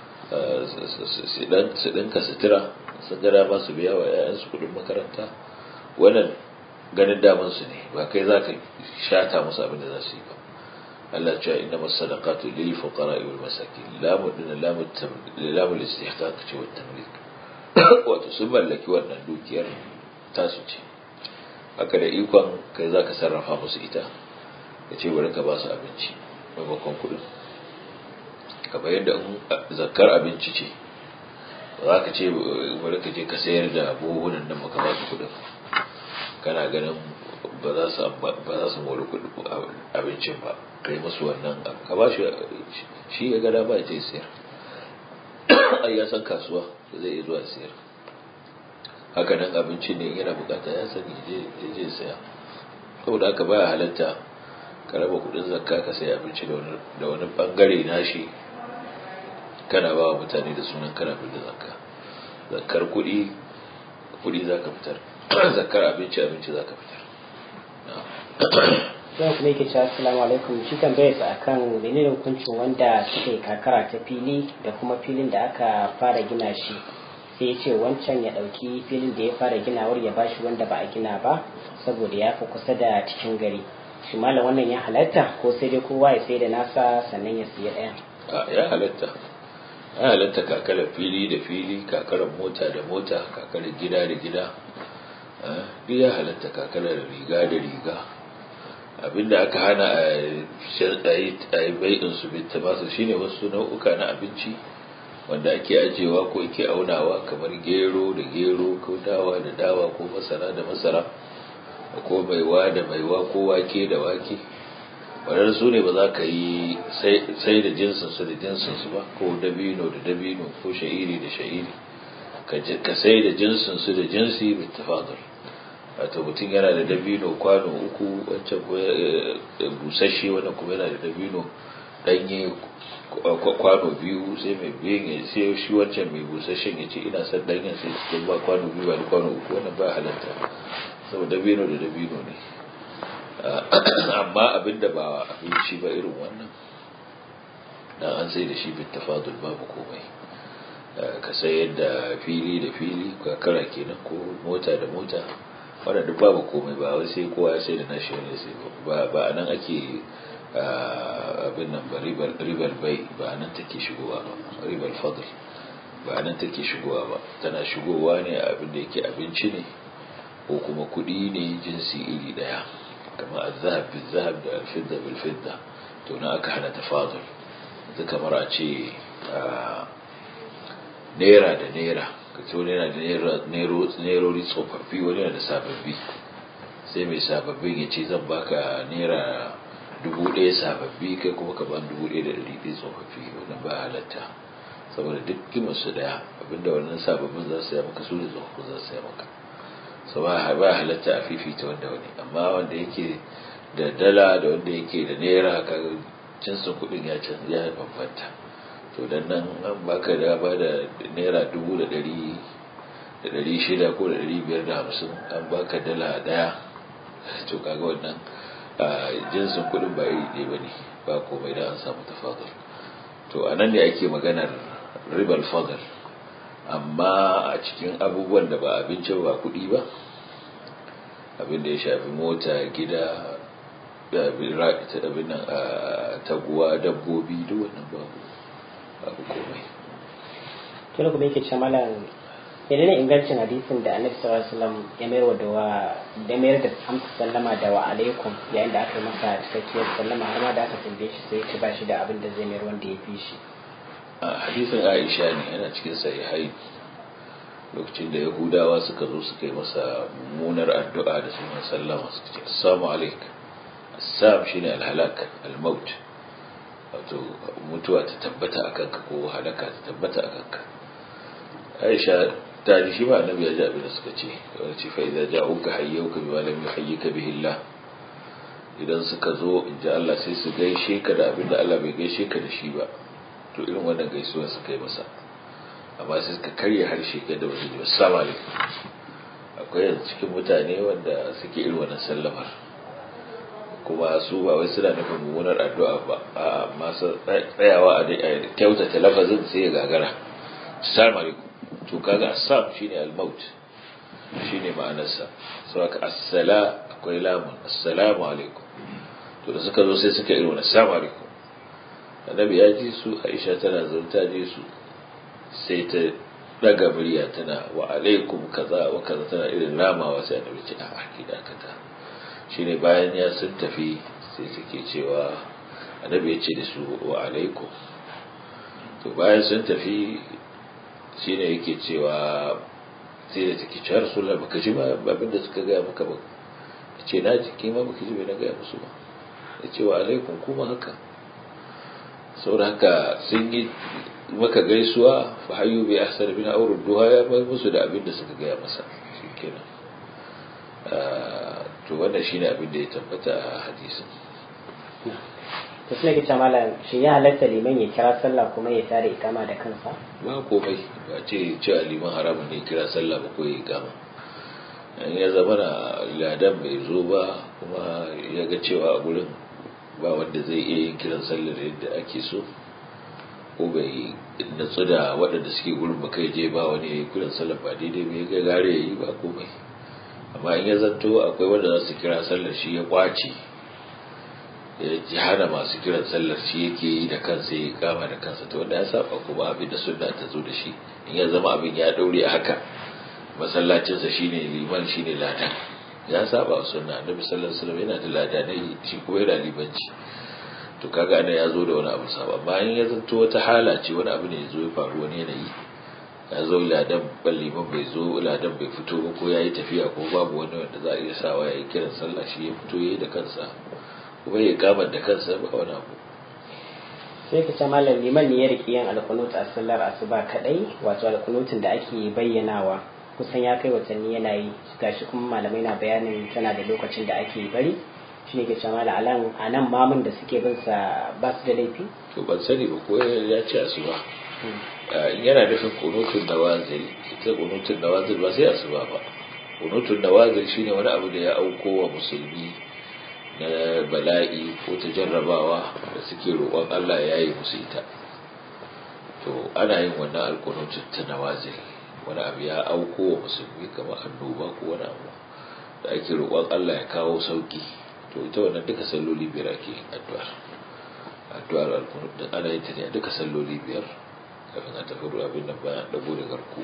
Speaker 2: su ɗinka sutura sun ga dama su biya wa 'ya'yansu kuɗin makaranta wannan ganin daman su ne ba kai za ka shata musu abin da za su yi ba Allah cewa inna masadaqatu lil fuqara wal masakin lamu din lamu lamu istihqaq ce wa tamlik wato sun mallaki wannan dukiyar tasu ce haka da ikon kai za ka sarrafa musu ita ka ce bari ka ba su abinci maimakon kuɗin kamar yadda zakkar abinci ce ba za ka ce bari ka je ka sayar da buhunan nan maka ba su kuɗin kana ganin ba za su mori abincin ba kai musu wannan ka ba shi shi ya gada ba ya ce sayar ai ya san kasuwa da zai iya zuwa sayar haka nan abinci ne yana bukata ya sani ya je saya saboda haka baya halatta ka raba kudin zakka ka sayi abinci da wani bangare nashi kana ba wa mutane da sunan kana da zakka zakkar kudi kudi za ka fitar zakkar abinci abinci za ka fitar
Speaker 1: zan kuma yake cewa assalamu alaikum shi tambayar sa akan menene hukuncin wanda suka yi kakara ta fili da kuma filin da aka fara gina shi sai ya ce wancan ya ɗauki filin da ya fara ginawar ya bashi wanda ba a gina ba saboda ya fi kusa da cikin gari shi malam wannan ya halatta ko sai dai kowa ya sai da nasa sannan ya siya ɗaya
Speaker 2: ya halatta ya halatta kakarar fili da fili kakarar mota da mota kakarar gida da gida duk ya halatta kakarar riga da riga abinda aka hana a yi bai'in su bitta masu shine wasu nau'uka na abinci wanda ake ajewa ko ake aunawa kamar gero da gero ko dawa da dawa ko masara da masara ko maiwa da maiwa ko wake da wake wadanda su ne ba za ka yi sai da jinsinsu da jinsinsu ba ko dabino da dabino ko sha'iri da sha'iri ka sai da jinsinsu da jinsi bai tafadar wato mutum yana da dabino kwano uku wancan busasshe wannan kuma yana da dabino danye kwano biyu sai mai biyan ya sai shi wancan mai busasshen ya ce ina son danyen sai cikin ba kwano biyu ba da kwano uku wannan ba halatta saboda dabino da dabino ne amma abinda ba abinci ba irin wannan dan an sai da shi bin tafadul babu komai ka sayar da fili da fili kakara kenan ko mota da mota wannan duk babu komai ba wai sai kowa ya sai da nashi wani sai ba ba nan ake abin nan ba ribar bai ba nan take shigowa ba ribar fadl ba nan take shigowa ba tana shigowa ne abin da yake abinci ne ko kuma kuɗi ne jinsi iri ɗaya kamar azhab bil zahab da alfidda bil fidda to na aka hana tafadul yanzu kamar a ce naira da naira kace wani yana da nerori tsofaffi wani yana da sababbi sai mai sababbin ya ce zan baka naira dubu ɗaya sababbi kai kuma ka ban dubu ɗaya da ɗari ɗaya tsofaffi wannan ba halatta saboda duk kimar su ɗaya abinda wannan sababbin za su yi maka su da tsofaffin za su yi maka so ba halatta a fifita wanda wani amma wanda yake da dala da wanda yake da naira ka jinsin kuɗin ya canza ya bambanta to dan nan an baka da ba da naira dubu da ɗari da ɗari shida ko da ɗari biyar da hamsin an baka dala ɗaya to kaga wannan jinsin kuɗin ba iri ɗaya ba ne ba komai da an samu tafadar to a nan ne ake maganar ribar fadar amma a cikin abubuwan da ba abinci ba kuɗi ba abin da ya shafi mota gida abin nan taguwa dabbobi duk wannan babu babu komai
Speaker 1: tun kuma yake ce malam idan ne ingancin hadisin da annabi sallallahu alaihi wasallam ya mayar wa dawa da mayar da amsa sallama da wa alaikum yayin da aka yi masa cikakkiyar sallama har ma da aka tambaye shi sai ya ba shi da abin da zai mayar wanda ya fi shi
Speaker 2: a hadisin Aisha ne yana cikin sahihai lokacin da Yahudawa suka zo suka yi masa mummunar addu'a da sunan sallama suka ce assalamu alaik assam shine alhalak almaut wato mutuwa ta tabbata akan ka ko halaka ta tabbata akan ka Aisha ta ji shi ba annabi ya ji abin da suka ce wani ce fa idza ja'uka hayyuka bima lam yuhayyika bihi Allah idan suka zo in ji Allah sai su gaishe ka da abin da Allah bai gaishe ka da shi ba to irin wannan gaisuwar suka yi masa amma sai suka karya harshe ga da wasu jiwa assalamu alaikum akwai yanzu cikin mutane wanda suke irin wannan sallamar kuma su ba wai suna nufin mummunar addu'a ba a masu tsayawa a kyautata lafazin sai ya gagara assalamu alaikum to kaga assam shine al-maut shine ma'anarsa so aka assala akwai lamun assalamu alaikum to da suka zo sai suka irin assalamu alaikum annabi ya ji su Aisha tana zanta ji su sai ta daga murya tana wa alaikum kaza wa kaza tana irin ramawa sai annabi ce a ki dakata shine bayan ya sun tafi sai take cewa annabi ya ce da su wa alaikum to bayan sun tafi shi ne yake cewa sai da take cewa rasulullah baka ji ba abin da suka gaya maka ba ya ce na jiki ma baka ji bai na gaya musu ba ya ce wa alaikum kuma haka saboda haka sun yi maka gaisuwa fa hayyu bi ahsan bin aurud duha ya bai musu da abin da suka gaya masa shikenan to wannan shine abin da ya tabbata a hadisin
Speaker 1: to suna ke malam shi ya halatta liman ya kira sallah kuma ya tare ikama da kansa
Speaker 2: ba komai ba ce cewa liman haramun ne kira sallah ba ko ya ikama in ya zama na ladan bai zo ba kuma ya ga cewa a gurin ba wanda zai iya yin kiran sallar yadda ake so ko bai natsu da waɗanda suke gurin ba kai je ba wani ya yi kiran sallar ba daidai bai ga gare ya yi ba komai amma in ya zanto akwai wanda za su kira sallar shi ya kwace ya ji hana masu kiran sallar shi yake yi da kansa ya kama da kansa to wanda ya saba kuma abin da sunna ta zo da shi in ya zama abin ya daure a haka masallacinsa shine liman shine ladan ya saba wa sunna annabi sallallahu alaihi wasallam yana da ladanai shi kuma yana libanci to kaga ana ya zo da wani abu saba amma in ya zanto wata hala ce wani abu ne ya zo ya faru wani yanayi ya zo ladan liman bai zo ladan bai fito ba ko ya yi tafiya ko babu wani wanda za a iya sawa ya yi kiran sallah shi ya fito ya yi da kansa kuma ya kamar da kansa ba wani abu
Speaker 1: sai ka ce malam liman ne ya riƙe yin alkunut a sallar asuba kadai wato alkunutun da ake bayyanawa kusan ya kai watanni yana yi gashi kuma malamai na bayanin tana da lokacin da ake bari shi ne ke ce malam alan a nan mamun da suke bin sa ba su da laifi
Speaker 2: to ban sani ba ko ya ce asuba yana nufin kunutun nawazil ita kunutun nawazil ba sai asuba ba kunutun nawazil shine wani abu da ya auko wa musulmi na bala'i ko ta jarrabawa da suke roƙon Allah ya yi musu ita to ana yin wannan alkunutun ta nawazil wani abu ya auko wa musulmi kamar annoba ko wani abu da ake roƙon Allah ya kawo sauki to ita wannan duka salloli biyar ake addu'ar addu'ar alkunut ana yin ta ne duka salloli biyar kafin a tafi ruwa abin da bayan dago da garku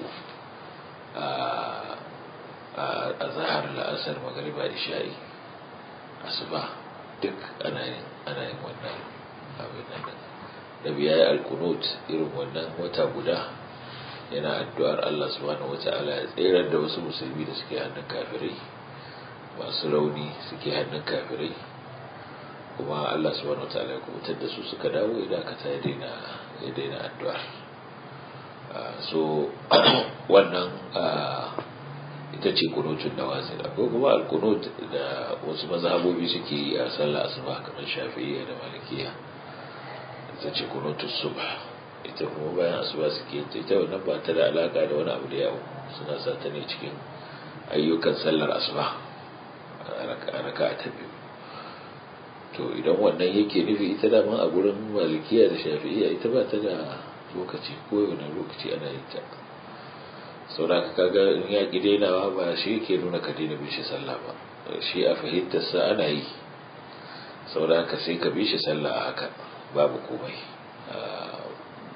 Speaker 2: a zahar la'asar magariba da sha'i asuba duk ana yin ana yin wannan abin nan da biya ya alkunut irin wannan wata guda yana addu'ar Allah subhanahu wata'ala ya tserar da wasu musulmi da suke hannun kafirai masu rauni suke hannun kafirai kuma Allah subhanahu wata'ala ya kubutar da su suka dawo idan aka ta ya daina addu'ar so wannan ita ce kunutun da wasu akwai kuma alkunut da wasu mazhabobi suke yi a sallah asuba kamar shafi'iyya da malikiya ita ce kunutun subha ita kuma bayan asuba suke ita ita wannan ba ta da alaka da wani abu da yawo suna sa ta ne cikin ayyukan sallar asuba a raka ta biyu to idan wannan yake nufi ita da a gurin malikiya da shafi'iyya ita ba ta da lokaci ko wani lokaci ana yin ta sauraka kaga in ya ki dainawa ba shi ke nuna ka daina bin shi sallah ba shi a fahimtar sa ana yi sauraka sai ka bi shi sallah a haka babu komai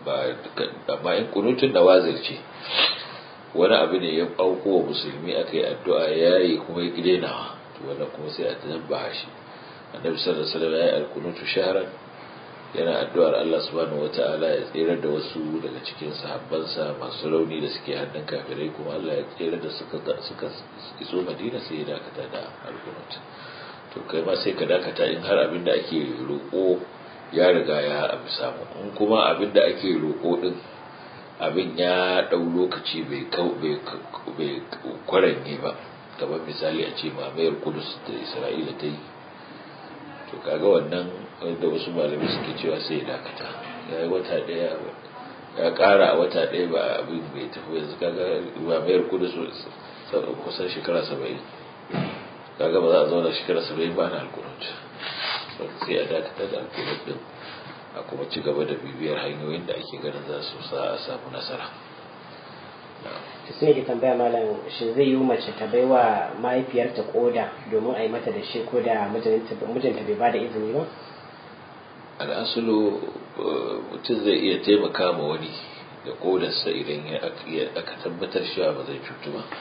Speaker 2: ba amma in kunutun nawazil ce wani abu ne ya auko wa musulmi aka yi addu'a ya yi kuma ya gidenawa to wannan kuma sai a tabba shi annabi sallallahu alaihi wasallam ya yi alkunutu shahran yana addu'ar Allah subhanahu wata'ala ya tsere da wasu daga cikin sahabbansa masu rauni da suke hannun kafirai kuma Allah ya tsere da suka suka iso Madina sai ya dakata da alkunut to kai ma sai ka dakata in har abin da ake roƙo ya riga ya abu samu in kuma abin da ake roƙo din abin ya ɗau lokaci bai bai kwaranye ba kamar misali a ce mamayar kudus da isra'ila ta yi to kaga wannan da wasu malamai suke cewa sai ya dakata ya yi wata ɗaya ya ƙara a wata ɗaya ba abin bai tafi yanzu kaga mamayar kudus kusan shekara saba'in kaga ba za a zauna shekara saba'in ba na alkunut sai a dakata da alkunut din a kuma ci gaba da bibiyar hanyoyin da ake ganin za su sa a samu nasara
Speaker 1: ta sune ke tambaya malam shi zai yi mace ta bai wa mahaifiyarta koda domin a yi mata da shi ko da mijinta bai ba da izini ba
Speaker 2: al'asulu mutum zai iya taimaka ma wani da kodarsa idan aka tabbatar cewa ba zai cutu ba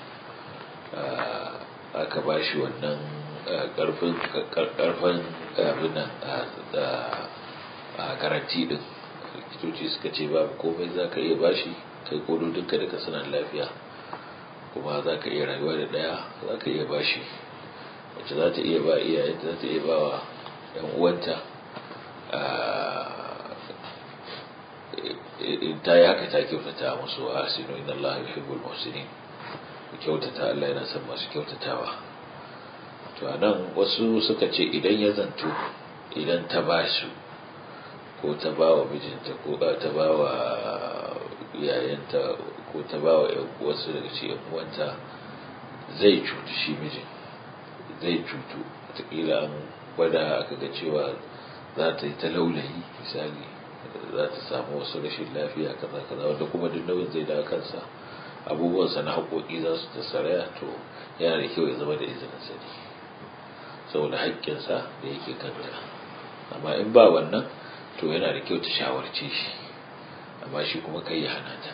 Speaker 2: aka ba shi wannan karfin abin nan a garanti din likitoci suka ce babu komai za ka iya bashi kai kododinka duka suna lafiya kuma za ka iya rayuwa da daya za ka iya bashi wacce za ta iya ba iyayen za ta iya ba wa yan uwanta in ta yi haka ta kyautata musu a sinu inna Allah yuhibbul muhsinin ku kyautata Allah yana son masu kyautatawa to anan wasu suka ce idan ya zanto idan ta ba su ko ta ba wa mijinta ko ta ba wa yayanta ko ta ba wa wasu daga cikin uwanta zai cutu shi mijin zai cutu wataƙila an gwada aka ga cewa za ta yi ta laulayi misali za ta samu wasu rashin lafiya kaza kaza wanda kuma duk nauyin zai da kansa abubuwansa na haƙoƙi za su ta saraya to yana da kyau ya zama da izinin sani saboda haƙƙinsa da yake kanta amma in ba wannan to yana da kyau ta shawarce shi amma shi kuma kai ya hana ta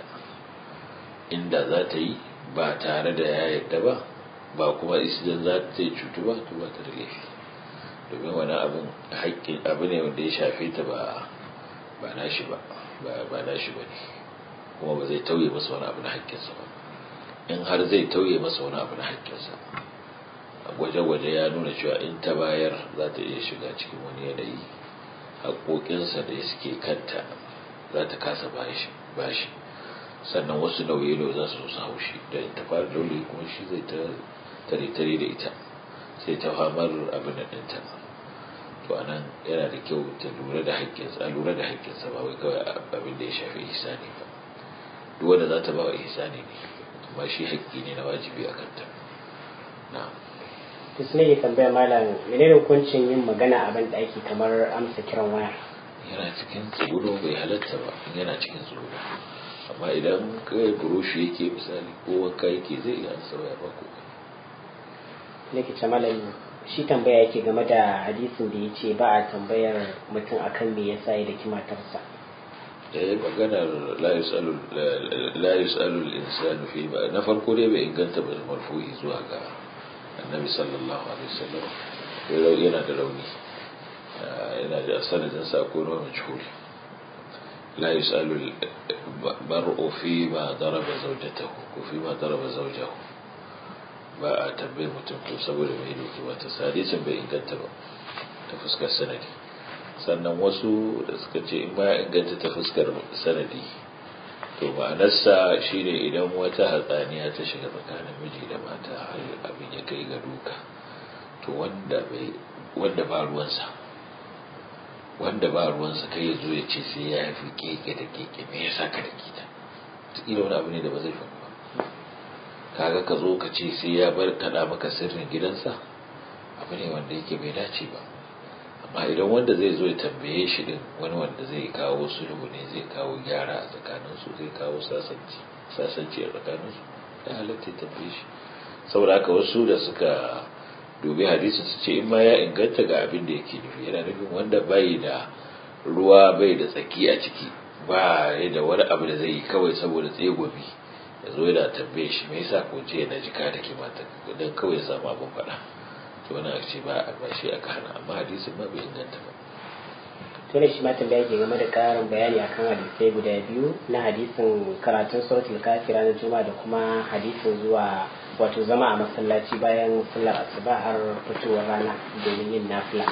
Speaker 2: inda za ta yi ba tare da ya yadda ba ba kuma isidan za ta yi cutu ba to ba ta da laifi domin wani abin haƙƙin abu ne wanda ya shafe ta ba ba nashi ba ba nashi ba ne kuma ba zai tauye masa wani abu na haƙƙinsa ba in har zai tauye masa wani abu na haƙƙinsa gwaje-gwaje ya nuna cewa in ta bayar za ta iya shiga cikin wani yanayi haƙoƙinsa da suke kanta za ta kasa bashi sannan wasu nauyi za su su haushi da ta fara daure kuma shi zai ta tare-tare da ita sai ta famar abin da ɗinta to a nan yana da kyau ta lura da haƙƙinsa a lura da haƙƙinsa ba wai kawai abin da ya shafi ihsani ba duk wanda za ta ba wa ihsani ne amma shi haƙƙi ne na wajibi a kanta na'am
Speaker 1: to su ne tambaya malam menene hukuncin yin magana a ban ɗaki kamar amsa kiran waya
Speaker 2: yana cikin tsoro bai halatta ba yana cikin tsoro amma idan kai burushi yake misali ko wanka yake zai iya ansa waya ba ko
Speaker 1: nake ce malam shi tambaya yake game da hadisin da ya ce ba a tambayar mutum akan me yasa ya daki matarsa
Speaker 2: eh maganar la yusalu la yusalu al-insanu fi ba na farko dai bai inganta ba marfu'i zuwa ga annabi sallallahu alaihi wasallam yana da rauni yana da sanadin sa ko na majhul la yusalu mar'u fi ma daraba zawjatahu ko fi ma daraba zawjahu ba a tambayi mutum to saboda mai doki ba ta hadisin bai inganta ba ta fuskar sanadi sannan wasu da suka ce in ba inganta ta fuskar sanadi to ma'anarsa shine idan wata hatsaniya ta shiga tsakanin miji da mata har abin ya kai ga duka to wanda bai wanda ba ruwansa wanda ba ruwansa kai ya zo ya ce sai ya fi keke da keke me yasa ka da kita kila wani abu ne da ba zai faru ba kaga ka zo ka ce sai ya bar kaɗa maka sirrin gidansa abu ne wanda yake bai dace ba amma idan wanda zai zo ya tambaye shi din wani wanda zai kawo sulhu ne zai kawo gyara a tsakaninsu zai kawo sasanci sasanci a tsakaninsu ya halatta ya tambaye shi saboda haka wasu da suka dubi hadisin su ce in ma ya inganta ga abin da yake nufi yana nufin wanda bai da ruwa bai da tsaki a ciki ba ya da wani abu da zai yi kawai saboda tsegobi ya zo yana tambaye shi me yasa ko jiya na jika da ke mata don kawai ya samu abin faɗa to wani a ce ba ba shi aka hana amma hadisin ma bai inganta ba
Speaker 1: to ne shi ma tambaya ke game da karin bayani akan hadisai guda biyu na hadisin karatun suratul kafi ranar juma'a da kuma hadisin zuwa wato zama a masallaci bayan sallar asuba har fitowar rana domin yin nafila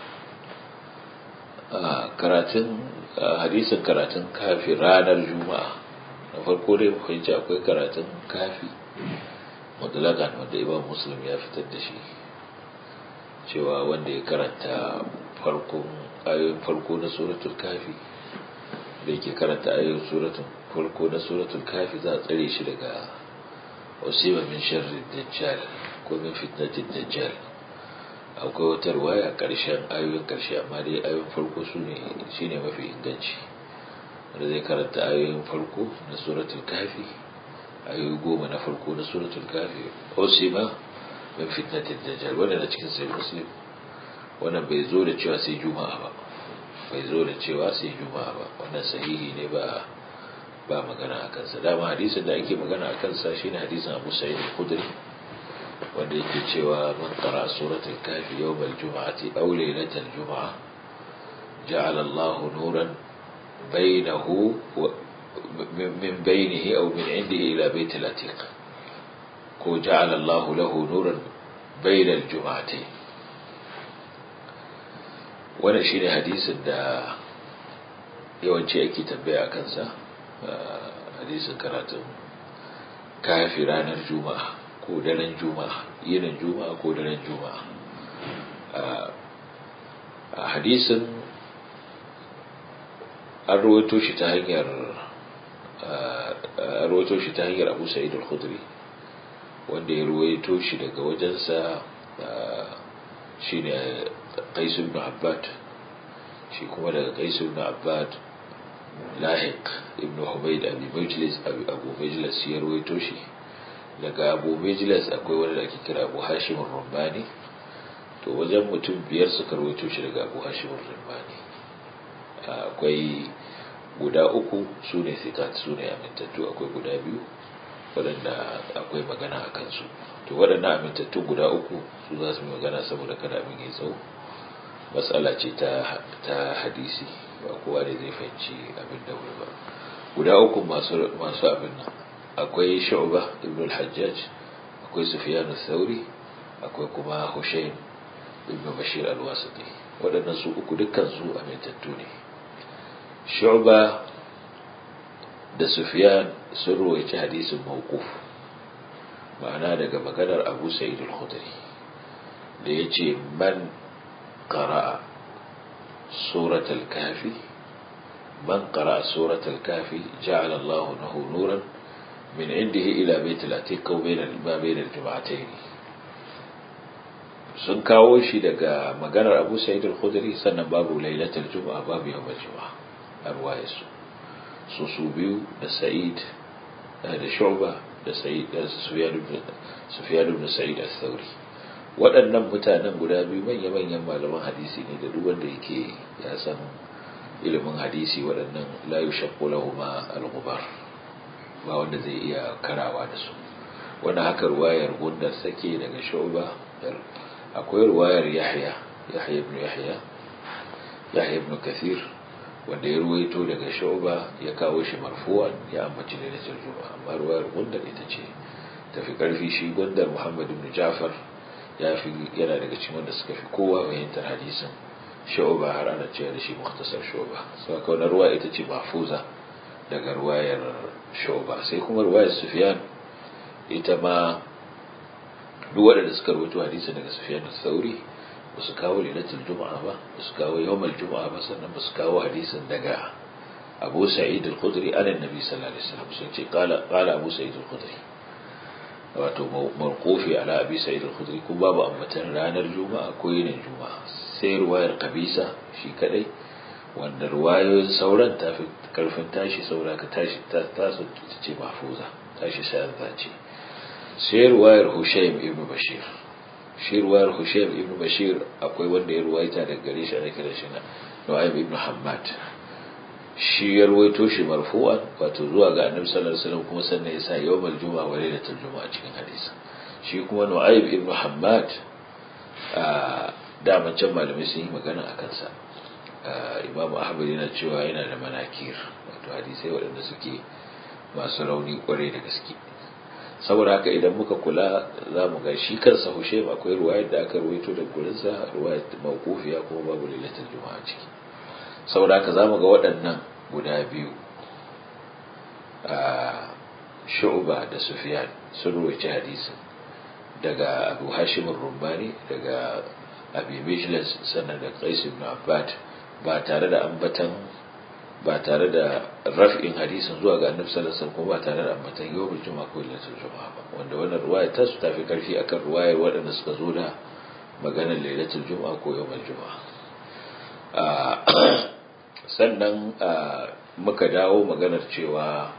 Speaker 2: karatun hadisin karatun kafi ranar juma'a na farko dai mu fahimci akwai karatun kafi mutlakan wanda imam muslim ya fitar da shi cewa wanda ya karanta farkon ayoyin farko na suratul kafi da yake karanta ayoyin suratul farko na suratul kafi za a tsare shi daga wasiba min sharri dajjal ko min fitnatin dajjal akwai wata ruwaya a ƙarshen ayoyin ƙarshe amma dai ayoyin farko su ne shi ne mafi inganci wanda zai karanta ayoyin farko na suratul kafi ayoyi goma na farko na suratul kafi osima min fitnatin dajjal wanda na cikin sai muslim wannan bai zo da cewa sai juma'a ba bai zo da cewa sai juma'a ba wannan sahihi ne ba ba magana a kansa dama hadisin da ake magana a kansa shine hadisin abu sa'id al-khudri wanda yake cewa man qara suratul kafi yawm al-jum'ati aw laylatal jum'a ja'ala Allahu nuran bainahu min bainihi aw min indihi ila bayt al-atiq ko ja'ala Allahu lahu nuran bayna al-jum'atayn wannan shine hadisin da yawanci ake tambaya a kansa hadisin karatun kafi ranar juma'a ko daren juma'a yinin juma'a ko daren juma'a a hadisin an rawaito shi ta hanyar an rawaito shi ta hanyar abu sa'id al-khudri wanda ya rawaito shi daga wajensa shine qais ibn abbad shi kuma daga qais ibn abbad lahiq ibn humayd abi majlis abu majlis ya rawaito shi daga abu majlis akwai wani da ake kira abu hashim rumbani to wajen mutum biyar suka rawaito shi daga abu hashim rumbani akwai guda uku su ne sikat su ne amintattu akwai guda biyu waɗanda akwai magana a kansu to waɗannan amintattu guda uku su za su yi magana saboda kada abin ya tsawo matsala ce ta hadisi ba kowa da zai fahimci abin da wuri ba guda uku masu abin nan akwai shu'ba ibn al-hajjaj akwai sufyan al-thawri akwai kuma hushayn ibn bashir al-wasiti waɗannan su uku dukkan su amintattu ne shu'ba da sufyan sun ruwaici hadisin mawquf ma'ana daga maganar abu sa'id al-khudri da yace man qara'a سورة الكهف من قرأ سورة الكهف جعل الله له نورا من عنده إلى بيت العتيق وبين ما بين الجمعتين sun kawo shi daga maganar abu sa'id al-khudri sannan babu lailatul juma'a babu yawmul juma'a a ruwayarsu su su biyu da sa'id da shu'ba da sa'id da sufyan ibn sa'id al-thawri waɗannan mutanen guda biyu manya-manyan malaman hadisi ne da duk wanda yake ya san ilimin hadisi waɗannan la yushaqqu lahuma al-ghubar ba wanda zai iya karawa da su wannan haka ruwayar gundar sake daga shu'ba akwai ruwayar yahya yahya ibn yahya yahya ibn kathir wanda ya ruwaito daga shu'ba ya kawo shi marfu'an ya ambaci lailatul juma'a amma ruwayar gundar ita ce tafi karfi shi gundar muhammad ibn ja'far ya fi yana daga cikin wanda suka fi kowa fahimtar hadisin shu'ba har ana cewa da shi mukhtasar shu'ba so aka wannan ruwa ita ce mahfuza daga ruwayar shu'ba sai kuma ruwayar sufyan ita ma duk waɗanda suka rawaito hadisin daga sufyan al-thawri ba su kawo lailatul juma'a ba ba su kawo yawmal juma'a ba sannan ba su kawo hadisin daga abu sa'id al-khudri an annabi sallallahu alaihi wasallam sun ce qala qala abu sa'id al-khudri wato markofi ala abi sa'id al-khudri ko babu ambatan ranar juma'a ko yinin juma'a sai ruwayar kabisa shi kadai wanda ruwayoyin sauran ta fi karfin tashi saura ka tashi ta tasu ta ce mahfuza tashi sayar ce sai ruwayar hushaym ibn bashir shi ruwayar hushaym ibn bashir akwai wanda ya ruwaita daga gare shi ana kira shi na nu'aym ibn hammad shi ya ruwaito shi marfu'an wato zuwa ga annabi sallallahu alaihi wasallam kuma sannan ya sa yawmal juma'a wa lailatul juma'a cikin hadisi shi kuma nu'aib ibn hammad a daman can malamai sun yi magana a kansa imamu ahmad yana cewa yana da manakir wato hadisai waɗanda suke masu rauni kwarai da gaske saboda haka idan muka kula za mu ga shi kansa hushe akwai ruwayar da aka ruwaito da gurinsa ruwayar mawkufiya kuma babu lailatul juma'a ciki saboda haka za mu ga waɗannan guda biyu a shu'ba da sufyan sun ruwaice hadisin daga abu hashim rumbani daga abi mijlas sannan da qais ibn abbad ba tare da ambatan ba tare da raf'in hadisin zuwa ga annabi sallallahu alaihi wasallam kuma ba tare da ambatan yawmul juma'a ko lailatul juma'a ba wanda wannan ruwaya ta su tafi karfi akan ruwayar waɗanda suka zo da maganar lailatul juma'a ko yawmul juma'a sannan muka dawo maganar cewa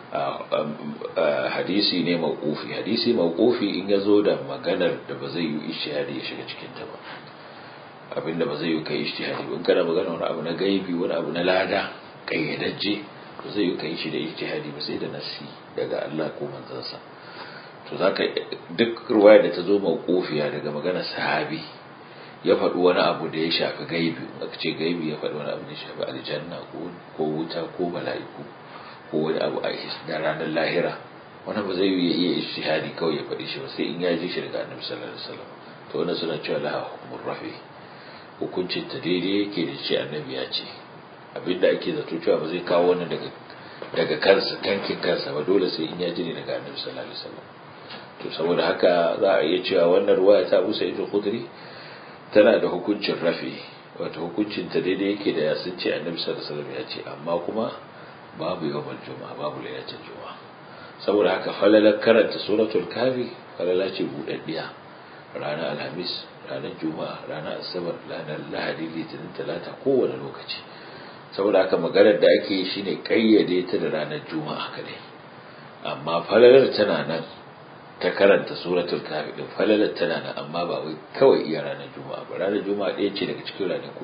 Speaker 2: hadisi ne mawqufi hadisi mawqufi in ya zo da maganar da ba zai yi ishtihadi ya shiga cikin ta ba abinda ba zai yi kai ishtihadi ba in kana magana wani abu na gaibi wani abu na lada kayyadajje ba zai yi kai shi da ijtihadi ba sai da nasi daga Allah ko manzansa to zaka duk ruwaya da ta zo mawqufiya daga magana sahabi ya faɗi wani abu da ya shafi gaibi aka ce gaibi ya faɗi wani abu da ya shafi aljanna ko wuta ko mala'iku ko wani abu a da ranar lahira wani ba zai yi iya ijtihadi kawai ya faɗi shi ba sai in ya ji shi daga annabi sallallahu alaihi wasallam to wannan suna cewa laha hukumur rafi hukuncin ta daidai yake da ce annabi ya ce abinda ake zato cewa ba zai kawo wannan daga daga kansa kankin kansa ba dole sai in ya ji ne daga annabi sallallahu alaihi wasallam to saboda haka za a iya cewa wannan ruwaya ta Abu Sa'id al-Khudri tana da hukuncin rafi wato hukuncin ta daidai yake da ya sun ce annabi sallallahu alaihi wasallam ya ce amma kuma babu yawmal juma'a babu lailatul juma'a saboda haka falalar karanta suratul kafi falala ce budaddiya ranar alhamis ranar juma'a ranar asabar ranar lahadi litinin talata kowane lokaci saboda haka maganar da ake yi shine kayyade ta da ranar juma'a kadai amma falalar tana nan ta karanta suratul kafi din falalar tana nan amma ba wai kawai iya ranar juma'a ba ranar juma'a ɗaya ce daga cikin ranaku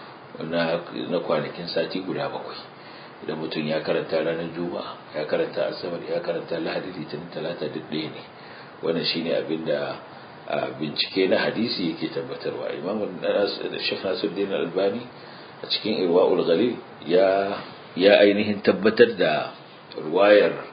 Speaker 2: na kwanakin sati guda bakwai idan mutum ya karanta ranar juma'a ya karanta asabar ya karanta lahadi litinin talata duk ɗaya ne wannan shine abin da bincike na hadisi yake tabbatarwa imamun shekh nasuddin albani a cikin irwa'ul ghalil ya ya ainihin tabbatar da ruwayar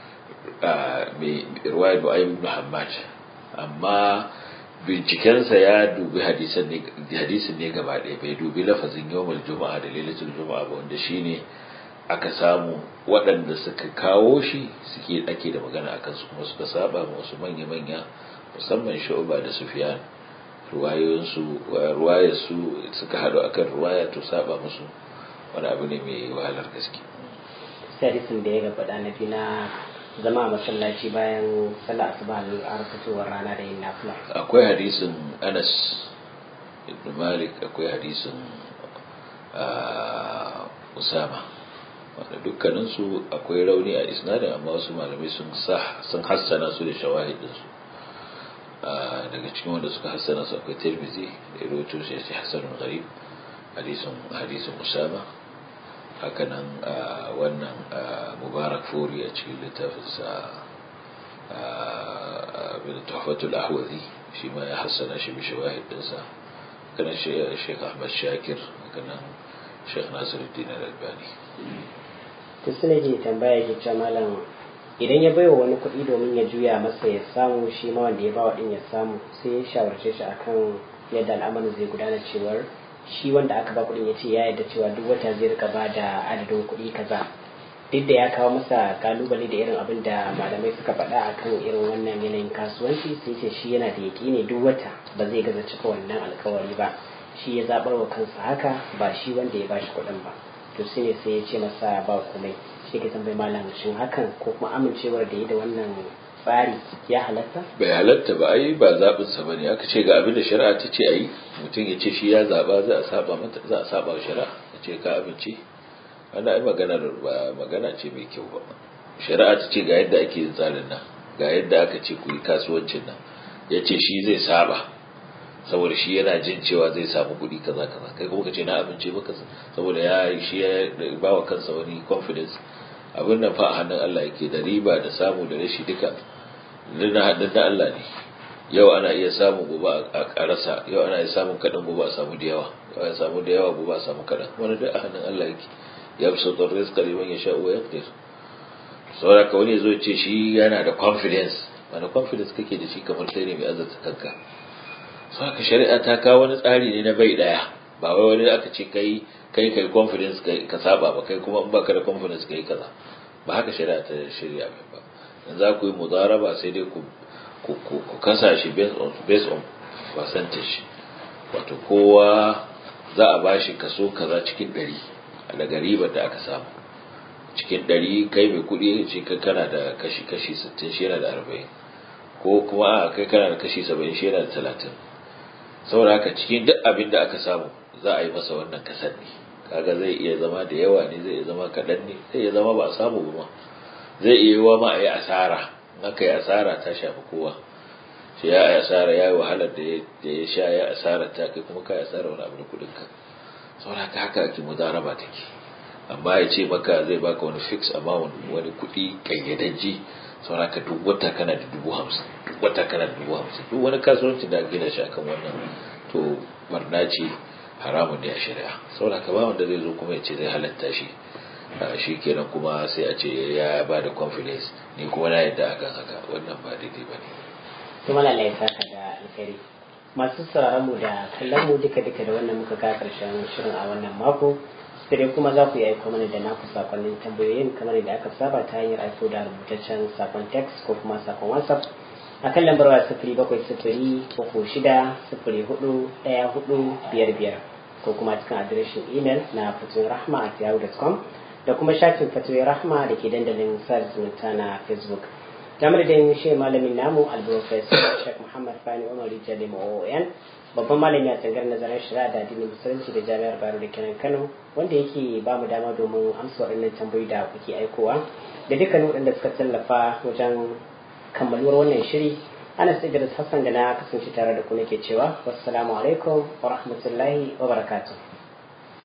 Speaker 2: mai ruwayar Nu'aym ibn Muhammad amma bincikensa ya dubi hadisin ne hadisin ne gaba ɗaya bai dubi lafazin yawmul juma'a da lailatul juma'a ba wanda shine aka samu waɗanda suka kawo shi suke ake da magana akan su kuma suka saba ma wasu manya-manya musamman Shu'ba da Sufyan ruwayoyinsu ruwayarsu suka haɗu akan ruwaya to saba musu wani abu ne mai wahalar gaske
Speaker 1: hadisin da ya gabata na fi na zama a masallaci bayan sallah asuba a fitowar rana da yin nafila
Speaker 2: akwai hadisin Anas ibn Malik akwai hadisin Usama wanda dukkaninsu akwai rauni a isnadin amma wasu malamai sun sun hassana su da shawahidinsu daga cikin wanda suka hassana su akwai tirmizi da rawaito shi yace hasanun gharib hadisin hadisin usama hakanan wannan mubarak furi a cikin littafin sa bin tuhfatul ahwazi shi ma ya hassana shi bi shawahidinsa hakanan Sheikh Ahmad Shakir hakanan Sheikh Nasiruddin Al-Albani
Speaker 1: to suna ke tambaya ke cewa malam idan ya baiwa wani kuɗi domin ya juya masa ya samu shi ma wanda ya bawa din ya samu sai ya shawarce shi akan yadda al'amarin zai gudana cewar shi wanda aka ba kuɗin ya ce ya yarda cewa duk wata zai rika ba da adadin kuɗi kaza duk da ya kawo masa kalubale da irin abin da malamai suka faɗa akan irin wannan yanayin kasuwanci sai ce shi yana da yaƙini duk wata ba zai gaza cika wannan alkawari ba shi ya zaɓar wa kansa haka ba shi wanda ya bashi kuɗin ba to sai ne sai ya ce masa ba komai shi ke tambayi malam shin hakan ko kuma amincewar da ya da wannan tsari ya halatta
Speaker 2: bai halatta ba ai ba zaɓin sa bane aka ce ga abin da shari'a ta ce ayi mutum ya ce shi ya zaɓa za a saba mata za a saba shari'a ya ce ka amince wannan ai magana ba magana ce mai kyau ba shari'a ta ce ga yadda ake yin tsarin nan ga yadda aka ce ku yi kasuwancin nan ya ce shi zai saba saboda shi yana jin cewa zai samu kuɗi kaza kaza kai kuma ka ce na amince maka saboda ya shi ya ba wa kansa wani confidence abin nan fa a hannun Allah yake da riba da samu da rashi duka na hannun da Allah ne yau ana iya samun gobe a rasa yau ana iya samun kaɗan gobe a samu da yawa yau a samu da yawa gobe a samu kaɗan wani duk a hannun Allah yake ya fi sautar rizka liman ya sha'u ya fitar saboda ka wani zo ce shi yana da confidence wani confidence kake da shi kamar kai ne mai azarta kanka sau haka shari'a ta kawo wani tsari ne na bai daya ba wai wani aka ce kai kai kai confidence ka saba ba kai kuma in baka da confidence kai kaza ba haka shari'a ta shirya mai ba in za ku yi mudaraba sai dai ku ku kasa shi based on based on percentage wato kowa za a bashi kaso kaza cikin ɗari daga ribar da aka samu cikin ɗari kai mai kuɗi ce kana da kashi kashi sittin shi yana da arba'in ko kuma a kai kana da kashi saba'in shi yana da talatin saboda haka cikin duk abin da aka samu za a yi masa wannan kasar ne kaga zai iya zama da yawa ne zai iya zama kaɗan ne zai iya zama ba a samu ba ma zai iya yiwa ma a yi asara in aka yi asara ta shafi kowa shi ya yi asara ya yi wahalar da ya sha ya asara ta kai kuma ka yi asara wani abu da kuɗinka saboda haka haka ake mudaraba take amma ya ce maka zai baka wani fix amount wani kuɗi ƙayyadajji saboda haka duk wata kana da dubu hamsin duk wata kana da dubu hamsin duk wani kasuwanci da gina shi akan wannan to barna ce haramun ne a shari'a saboda haka ba wanda zai zo kuma ya ce zai halatta shi shi kenan kuma sai a ce ya ba da confidence ni kuma na yadda akan haka wannan ba daidai ba ne.
Speaker 1: kuma lalai saka da alkhairi masu sauraron mu da kallon mu duka duka da wannan muka ga karshen shirin a wannan mako sai kuma za ku yi aiko mana da naku sakonnin tambayoyin kamar yadda aka saba ta hanyar aiko da rubutaccen sakon text ko kuma sakon whatsapp a kan lambar waya sifiri bakwai sifiri uku shida sifiri hudu ɗaya hudu biyar biyar ko kuma cikin adireshin imel na fatoyin rahma at yahoo.com da kuma shafin fatoyin rahma da ke dandalin sada zumunta na facebook kamar da yin shi malamin namu alprofesor Sheikh Muhammad Fani Umar Rijali OON babban malami a tsangar nazarin shari'a da addinin musulunci da jami'ar Bayero da kenan Kano wanda yake ba mu dama domin amsa waɗannan tambayoyi da kuke aikowa da dukkanin waɗanda suka tallafa wajen kammaluwar wannan shiri Anas Idris Hassan da na kasance tare da ku nake cewa wassalamu alaikum wa rahmatullahi wa barakatuh